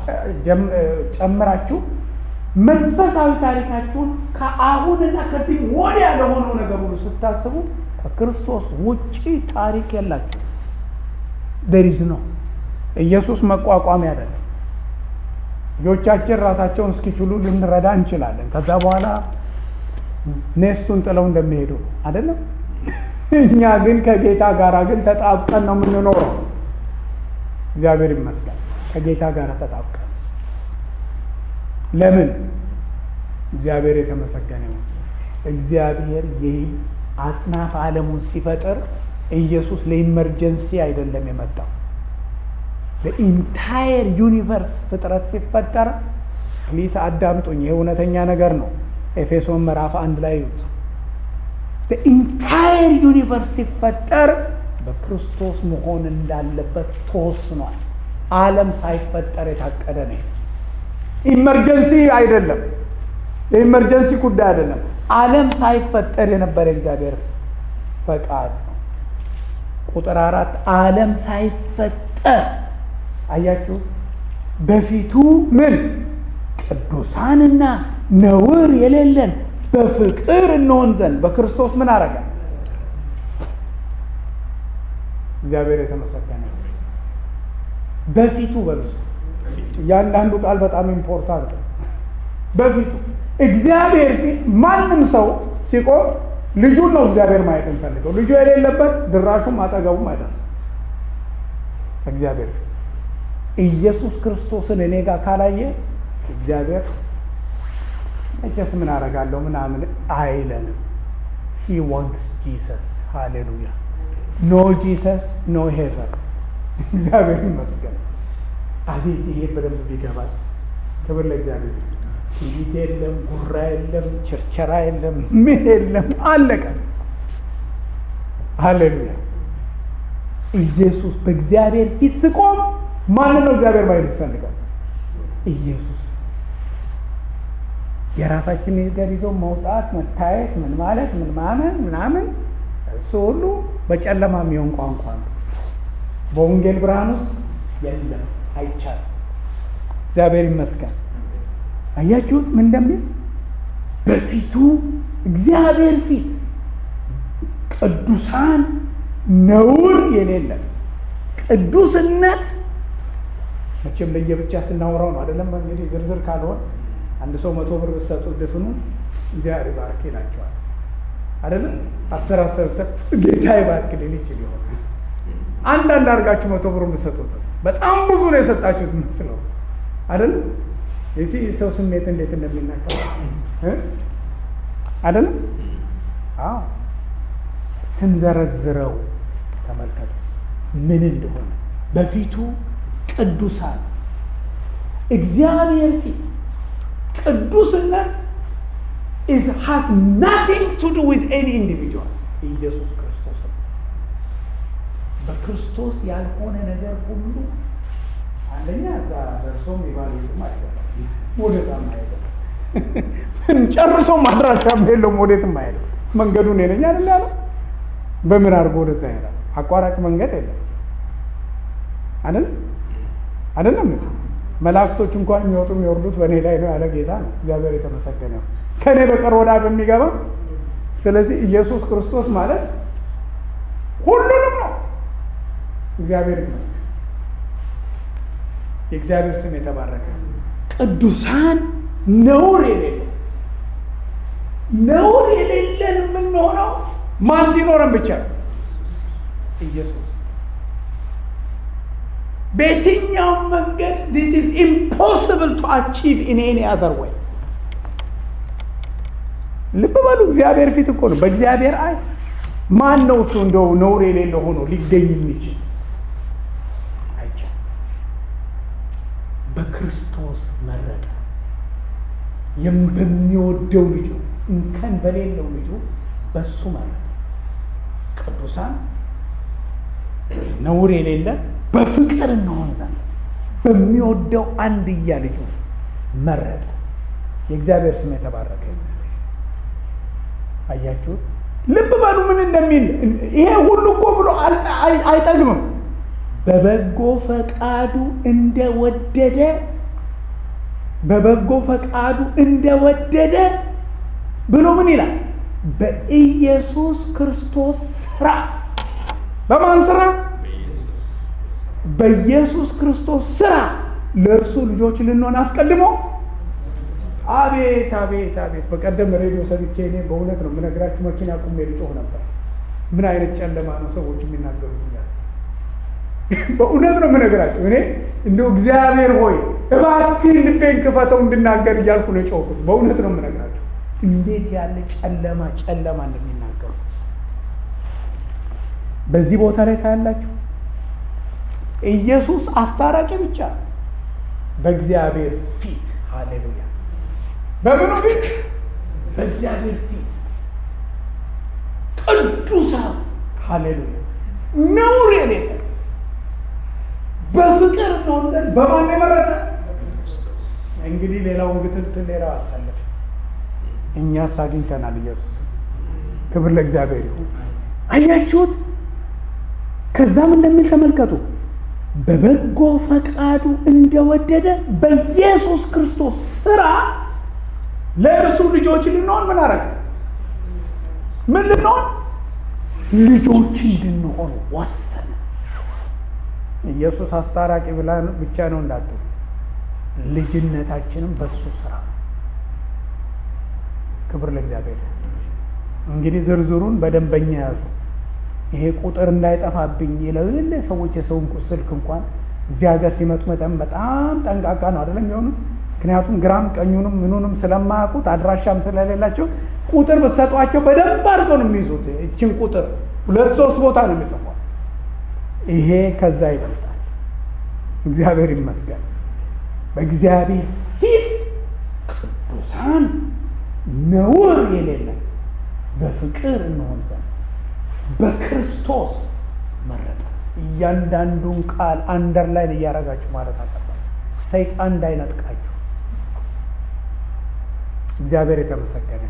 ጨምራችሁ መንፈሳዊ ታሪካችሁን ከአሁንና ከዚህ ወዲያ ለሆነው ነገር ሁሉ ስታስቡ ከክርስቶስ ውጪ ታሪክ የላችሁ። ደሪዝ ነው። ኢየሱስ መቋቋሚያ አይደለም። ልጆቻችን ራሳቸውን እስኪችሉ ልንረዳ እንችላለን። ከዛ በኋላ ኔስቱን ጥለው እንደሚሄዱ አይደለም። እኛ ግን ከጌታ ጋር ግን ተጣብቀን ነው የምንኖረው። እግዚአብሔር ይመስገን ከጌታ ጋር ተጣብቀን። ለምን? እግዚአብሔር የተመሰገነ ነው። እግዚአብሔር ይህ አጽናፍ ዓለሙን ሲፈጥር ኢየሱስ ለኢመርጀንሲ አይደለም የመጣው። በኢንታየር ዩኒቨርስ ፍጥረት ሲፈጠር ፕሊስ አዳምጡኝ፣ ይህ እውነተኛ ነገር ነው። ኤፌሶን ምዕራፍ አንድ ላይ ይዩት። በኢንታየር ዩኒቨርስ ሲፈጠር በክርስቶስ መሆን እንዳለበት ተወስኗል። ዓለም ሳይፈጠር የታቀደ ነው። ኢመርጀንሲ አይደለም፣ የኢመርጀንሲ ጉዳይ አይደለም። ዓለም ሳይፈጠር የነበረ እግዚአብሔር ፈቃድ ነው። ቁጥር አራት ዓለም ሳይፈጠር አያችሁ፣ በፊቱ ምን ቅዱሳንና ነውር የሌለን በፍቅር እንሆን ዘንድ በክርስቶስ ምን አረጋ? እግዚአብሔር የተመሰገነ በፊቱ በልስቱ እያንዳንዱ ቃል በጣም ኢምፖርታንት ነው። በፊቱ እግዚአብሔር ፊት ማንም ሰው ሲቆም ልጁን ነው እግዚአብሔር ማየት የሚፈልገው። ልጁ የሌለበት ድራሹም አጠገቡም አይደርስም። እግዚአብሔር ፊት ኢየሱስ ክርስቶስን እኔ ጋር ካላየ እግዚአብሔር መቼስ ምን አደርጋለሁ ምናምን አይለንም። ሂ ዋንትስ ጂሰስ ሃሌሉያ። ኖ ጂሰስ ኖ ሄቨን። እግዚአብሔር ይመስገን። አቤት ይሄ በደንብ ቢገባል። ክብር ለእግዚአብሔር። ትዕቢት የለም፣ ጉራ የለም፣ ቸርቸራ የለም፣ ምን የለም፣ አለቀ። ሃሌሉያ። ኢየሱስ በእግዚአብሔር ፊት ስቆም ማንን ነው እግዚአብሔር ማየት ይፈልጋል? ኢየሱስ የራሳችን ነገር ይዞ መውጣት መታየት ምን ማለት ምን ማመን ምናምን እሱ ሁሉ በጨለማ የሚሆን ቋንቋ ነው። በወንጌል ብርሃን ውስጥ የለም፣ አይቻልም። እግዚአብሔር ይመስገን። አያችሁት ምን እንደሚል በፊቱ እግዚአብሔር ፊት ቅዱሳን ነውር የሌለን ቅዱስነት መቼም ለየብቻ ስናወራው ነው አይደለም። እንግዲህ ዝርዝር ካልሆን አንድ ሰው መቶ ብር ብትሰጡት ድፍኑ እግዚአብሔር ይባርክ ይላቸዋል አይደለም። አስር አስር ጌታ ይባርክ ሊል ይችል ይሆን። አንዳንድ አድርጋችሁ መቶ ብር ብትሰጡት በጣም ብዙ ነው የሰጣችሁት የምትለው አይደለም። የዚህ ሰው ስሜት እንዴት እንደሚናቀ አይደለም። አዎ ስንዘረዝረው ተመልከቱ። ምን እንደሆነ በፊቱ ቅዱሳን እግዚአብሔር ፊት ቅዱስነት is has nothing to do with any individual ኢየሱስ ክርስቶስ ነው። በክርስቶስ ያልሆነ ነገር ሁሉ አንደኛ እዛ ደርሶም የባለቤቱም አይደለም ወደዛም አይደለም ጨርሶ ማድራሻም የለውም ወዴትም አይሄድም። መንገዱ እኔ ነኝ አይደል ያለው። በምን አድርጎ ወደዛ ይሄዳል? አቋራጭ መንገድ የለም አይደል አይደለም። መላእክቶች እንኳን የሚወጡ የሚወርዱት በእኔ ላይ ነው ያለ ጌታ ነው። እግዚአብሔር የተመሰገነ ነው። ከእኔ በቀር ወደ አብ የሚገባ ስለዚህ ኢየሱስ ክርስቶስ ማለት ሁሉንም ነው። እግዚአብሔር ይመስገን። የእግዚአብሔር ስም የተባረከ ቅዱሳን ነውር የሌለው ነውር የሌለን የምንሆነው ማን ሲኖረን ብቻ ነው? ኢየሱስ በየትኛውም መንገድ ዲስ ኢዝ ኢምፖስብል ቱ አቺቭ ኢን ኤኒ አዘር ወይ ልብ በሉ እግዚአብሔር ፊት እኮ ነው በእግዚአብሔር አይ ማን ነው እሱ እንደው ነውር የሌለው ሆኖ ሊገኝ የሚችል አይቻልም በክርስቶስ መረጠ በሚወደው ልጁ እንከን በሌለው ልጁ በሱ መረጠ ቅዱሳን ነውር የሌለ በፍቅር እንሆን ዘንድ በሚወደው አንድያ ልጁ መረጠ የእግዚአብሔር ስም የተባረከ አያችሁት ልብ በሉ ምን እንደሚል ይሄ ሁሉ እኮ ብሎ አይጠግምም በበጎ ፈቃዱ እንደወደደ በበጎ ፈቃዱ እንደወደደ ብሎ ምን ይላል በኢየሱስ ክርስቶስ ስራ በማን ስራ በኢየሱስ ክርስቶስ ስራ ለእርሱ ልጆች ልንሆን አስቀድሞ አቤት አቤት አቤት በቀደም ሬዲዮ ሰምቼ እኔ በእውነት ነው የምነግራችሁ መኪና ቁሜ ልጮህ ነበር ምን አይነት ጨለማ ነው ሰዎች የሚናገሩት እያለ በእውነት ነው የምነግራችሁ እኔ እንደው እግዚአብሔር ሆይ እባክህ ልቤን ክፈተው እንድናገር እያልኩ ነው የጮህኩት በእውነት ነው የምነግራችሁ እንዴት ያለ ጨለማ ጨለማ እንደሚናገሩ በዚህ ቦታ ላይ ታያላችሁ ኢየሱስ አስታራቂ ብቻ በእግዚአብሔር ፊት ሃሌሉያ በምኑ ፊት በእግዚአብሔር ፊት ቅዱሳን ሃሌሉያ ነውር የሌለ በፍቅር ነውጠን በማን የመረጠ እንግዲህ ሌላውን ግትልትል ሌላው አሳለፍ እኛስ አግኝተናል ኢየሱስ ክብር ለእግዚአብሔር ይሁን አያችሁት ከዛም እንደሚል ተመልከቱ በበጎ ፈቃዱ እንደወደደ በኢየሱስ ክርስቶስ ስራ ለእርሱ ልጆች ልንሆን ምን አረግ ምን ልንሆን ልጆች እንድንሆን ወሰነ ኢየሱስ አስታራቂ ብላ ብቻ ነው እንዳትሉ ልጅነታችንም በሱ ስራ ክብር ለእግዚአብሔር እንግዲህ ዝርዝሩን በደንበኛ ያዙ ይሄ ቁጥር እንዳይጠፋብኝ ይለው የለ ሰዎች የሰውን ስልክ እንኳን እዚህ ሀገር ሲመጡ መጠን በጣም ጠንቃቃ ነው አይደለም የሆኑት ምክንያቱም ግራም ቀኙንም ምኑንም ስለማያውቁት አድራሻም ስለሌላቸው ቁጥር ብትሰጧቸው በደንብ አድርገው ነው የሚይዙት እችን ቁጥር ሁለት ሶስት ቦታ ነው የሚጽፏል ይሄ ከዛ ይበልጣል እግዚአብሔር ይመስገን በእግዚአብሔር ፊት ቅዱሳን ነውር የሌለን በፍቅር እንሆን ዘንድ በክርስቶስ መረጠ እያንዳንዱን ቃል አንደርላይን እያደረጋችሁ ማለት አለባችሁ ሰይጣን እንዳይነጥቃችሁ እግዚአብሔር የተመሰገነ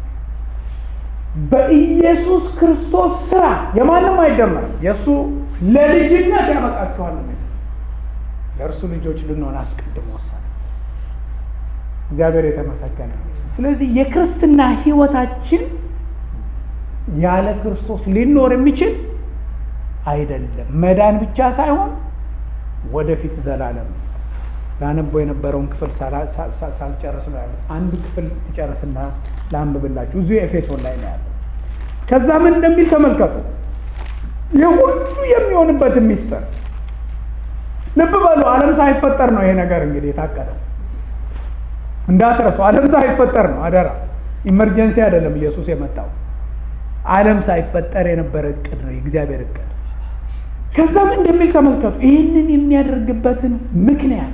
በኢየሱስ ክርስቶስ ስራ የማንም አይደመርም የእሱ ለልጅነት ያበቃችኋል ለእርሱ ልጆች ልንሆን አስቀድሞ ወሰነ እግዚአብሔር የተመሰገነ ስለዚህ የክርስትና ህይወታችን ያለ ክርስቶስ ሊኖር የሚችል አይደለም መዳን ብቻ ሳይሆን ወደፊት ዘላለም ላነበው የነበረውን ክፍል ሳልጨርስ ነው ያለ አንድ ክፍል ይጨርስና ላንብብላችሁ እዚሁ ኤፌሶን ላይ ነው ያለ ከዛ ምን እንደሚል ተመልከቱ የሁሉ የሚሆንበትን ሚስጥር ልብ በሉ አለም ሳይፈጠር ነው ይሄ ነገር እንግዲህ የታቀደው እንዳትረሱ አለም ሳይፈጠር ነው አደራ ኢመርጀንሲ አይደለም ኢየሱስ የመጣው አለም ሳይፈጠር የነበረ እቅድ ነው የእግዚአብሔር እቅድ ከዛም እንደሚል ተመልከቱ። ይህንን የሚያደርግበትን ምክንያት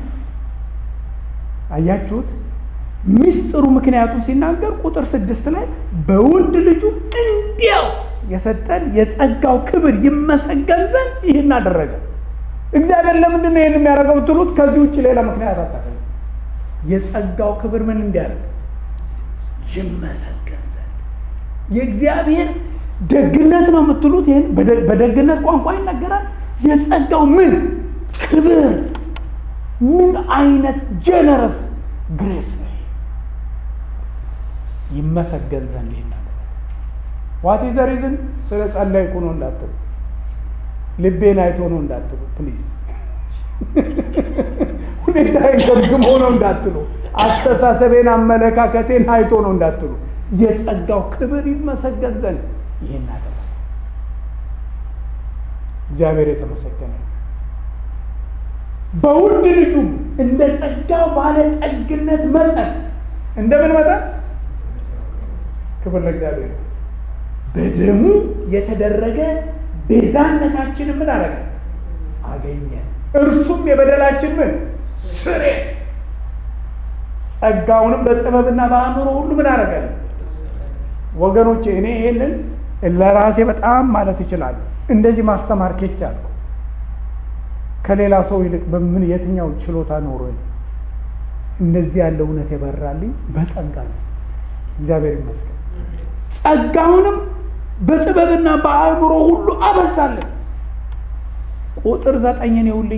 አያችሁት? ሚስጥሩ ምክንያቱን ሲናገር ቁጥር ስድስት ላይ በውድ ልጁ እንዲያው የሰጠን የጸጋው ክብር ይመሰገን ዘንድ ይህን አደረገ። እግዚአብሔር ለምንድን ነው ይህን የሚያደርገው ብትሉት ከዚህ ውጭ ሌላ ምክንያት አታገኙ። የጸጋው ክብር ምን እንዲያደርግ ይመሰገን ዘንድ የእግዚአብሔር ደግነት ነው የምትሉት ይህን በደግነት ቋንቋ ይነገራል። የጸጋው ምን ክብር ምን አይነት ጀነረስ ግሬስ ነው ይመሰገን ዘንድ ይህን ዋት ዘ ሪዝን ስለ ጸለይኩ ነው እንዳትሉ፣ ልቤን አይቶ ነው እንዳትሉ፣ ፕሊዝ ሁኔታዬን ገምግሞ ነው እንዳትሉ፣ አስተሳሰቤን አመለካከቴን አይቶ ነው እንዳትሉ፣ የጸጋው ክብር ይመሰገን ዘንድ ይህን አደረገ። እግዚአብሔር የተመሰገነ በውድ ልጁም እንደ ጸጋው ባለጠግነት መጠን እንደምን መጠን ክብር ለእግዚአብሔር በደሙ የተደረገ ቤዛነታችን ምን አረገ አገኘ። እርሱም የበደላችን ምን ስሬት ጸጋውንም በጥበብና በአእምሮ ሁሉ ምን አረገ። ወገኖቼ እኔ ይሄንን ለራሴ በጣም ማለት ይችላሉ። እንደዚህ ማስተማር ኬቻለሁ። ከሌላ ሰው ይልቅ በምን የትኛው ችሎታ ኖሮ እንደዚህ ያለ እውነት የበራልኝ በጸጋ ነው። እግዚአብሔር ይመስገን። ጸጋውንም በጥበብና በአእምሮ ሁሉ አበዛለን። ቁጥር ዘጠኝን ይውልኝ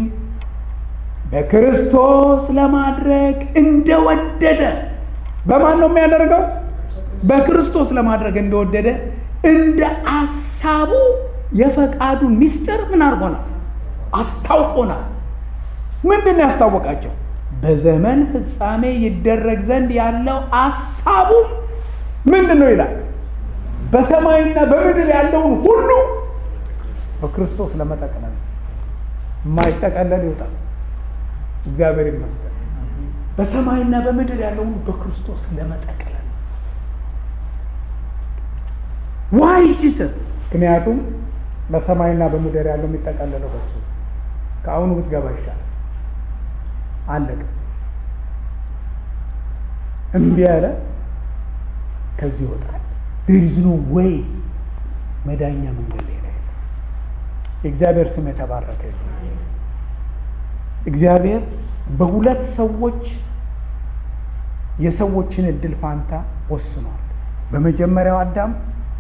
በክርስቶስ ለማድረግ እንደወደደ በማን ነው የሚያደርገው? በክርስቶስ ለማድረግ እንደወደደ እንደ አሳቡ የፈቃዱ ምስጢር ምን አድርጎናል? አስታውቆናል። ምንድን ነው ያስታወቃቸው? በዘመን ፍጻሜ ይደረግ ዘንድ ያለው አሳቡም ምንድን ነው ይላል? በሰማይና በምድር ያለውን ሁሉ በክርስቶስ ለመጠቅለል የማይጠቀለል ይወጣል። እግዚአብሔር ይመስገን። በሰማይና በምድር ያለውን በክርስቶስ ለመጠቅለል ዋይ ጂሰስ። ምክንያቱም በሰማይና በምድር ያለው የሚጠቀለለው በሱ ከአሁኑ ብትገባ ይሻላል። አለቀ። እምቢ ያለ ከዚህ ይወጣል። ዴሪዝ ኖ ወይ መዳኛ መንገድ ሌላ የእግዚአብሔር ስም የተባረከ እግዚአብሔር በሁለት ሰዎች የሰዎችን እድል ፋንታ ወስኗል። በመጀመሪያው አዳም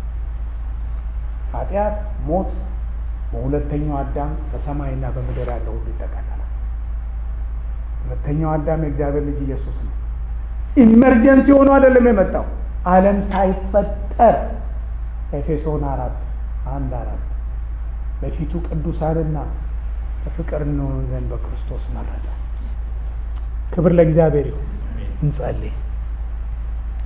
ኃጢአት፣ ሞት፣ በሁለተኛው አዳም በሰማይና በምድር ያለው ሁሉ ይጠቃለላል። ሁለተኛው አዳም የእግዚአብሔር ልጅ ኢየሱስ ነው። ኢመርጀንሲ ሆኖ አይደለም የመጣው ዓለም ሳይፈጠር ኤፌሶን አራት አንድ አራት በፊቱ ቅዱሳንና በፍቅር እንሆን ዘንድ በክርስቶስ መረጠ። ክብር ለእግዚአብሔር ይሁን። እንጸልይ።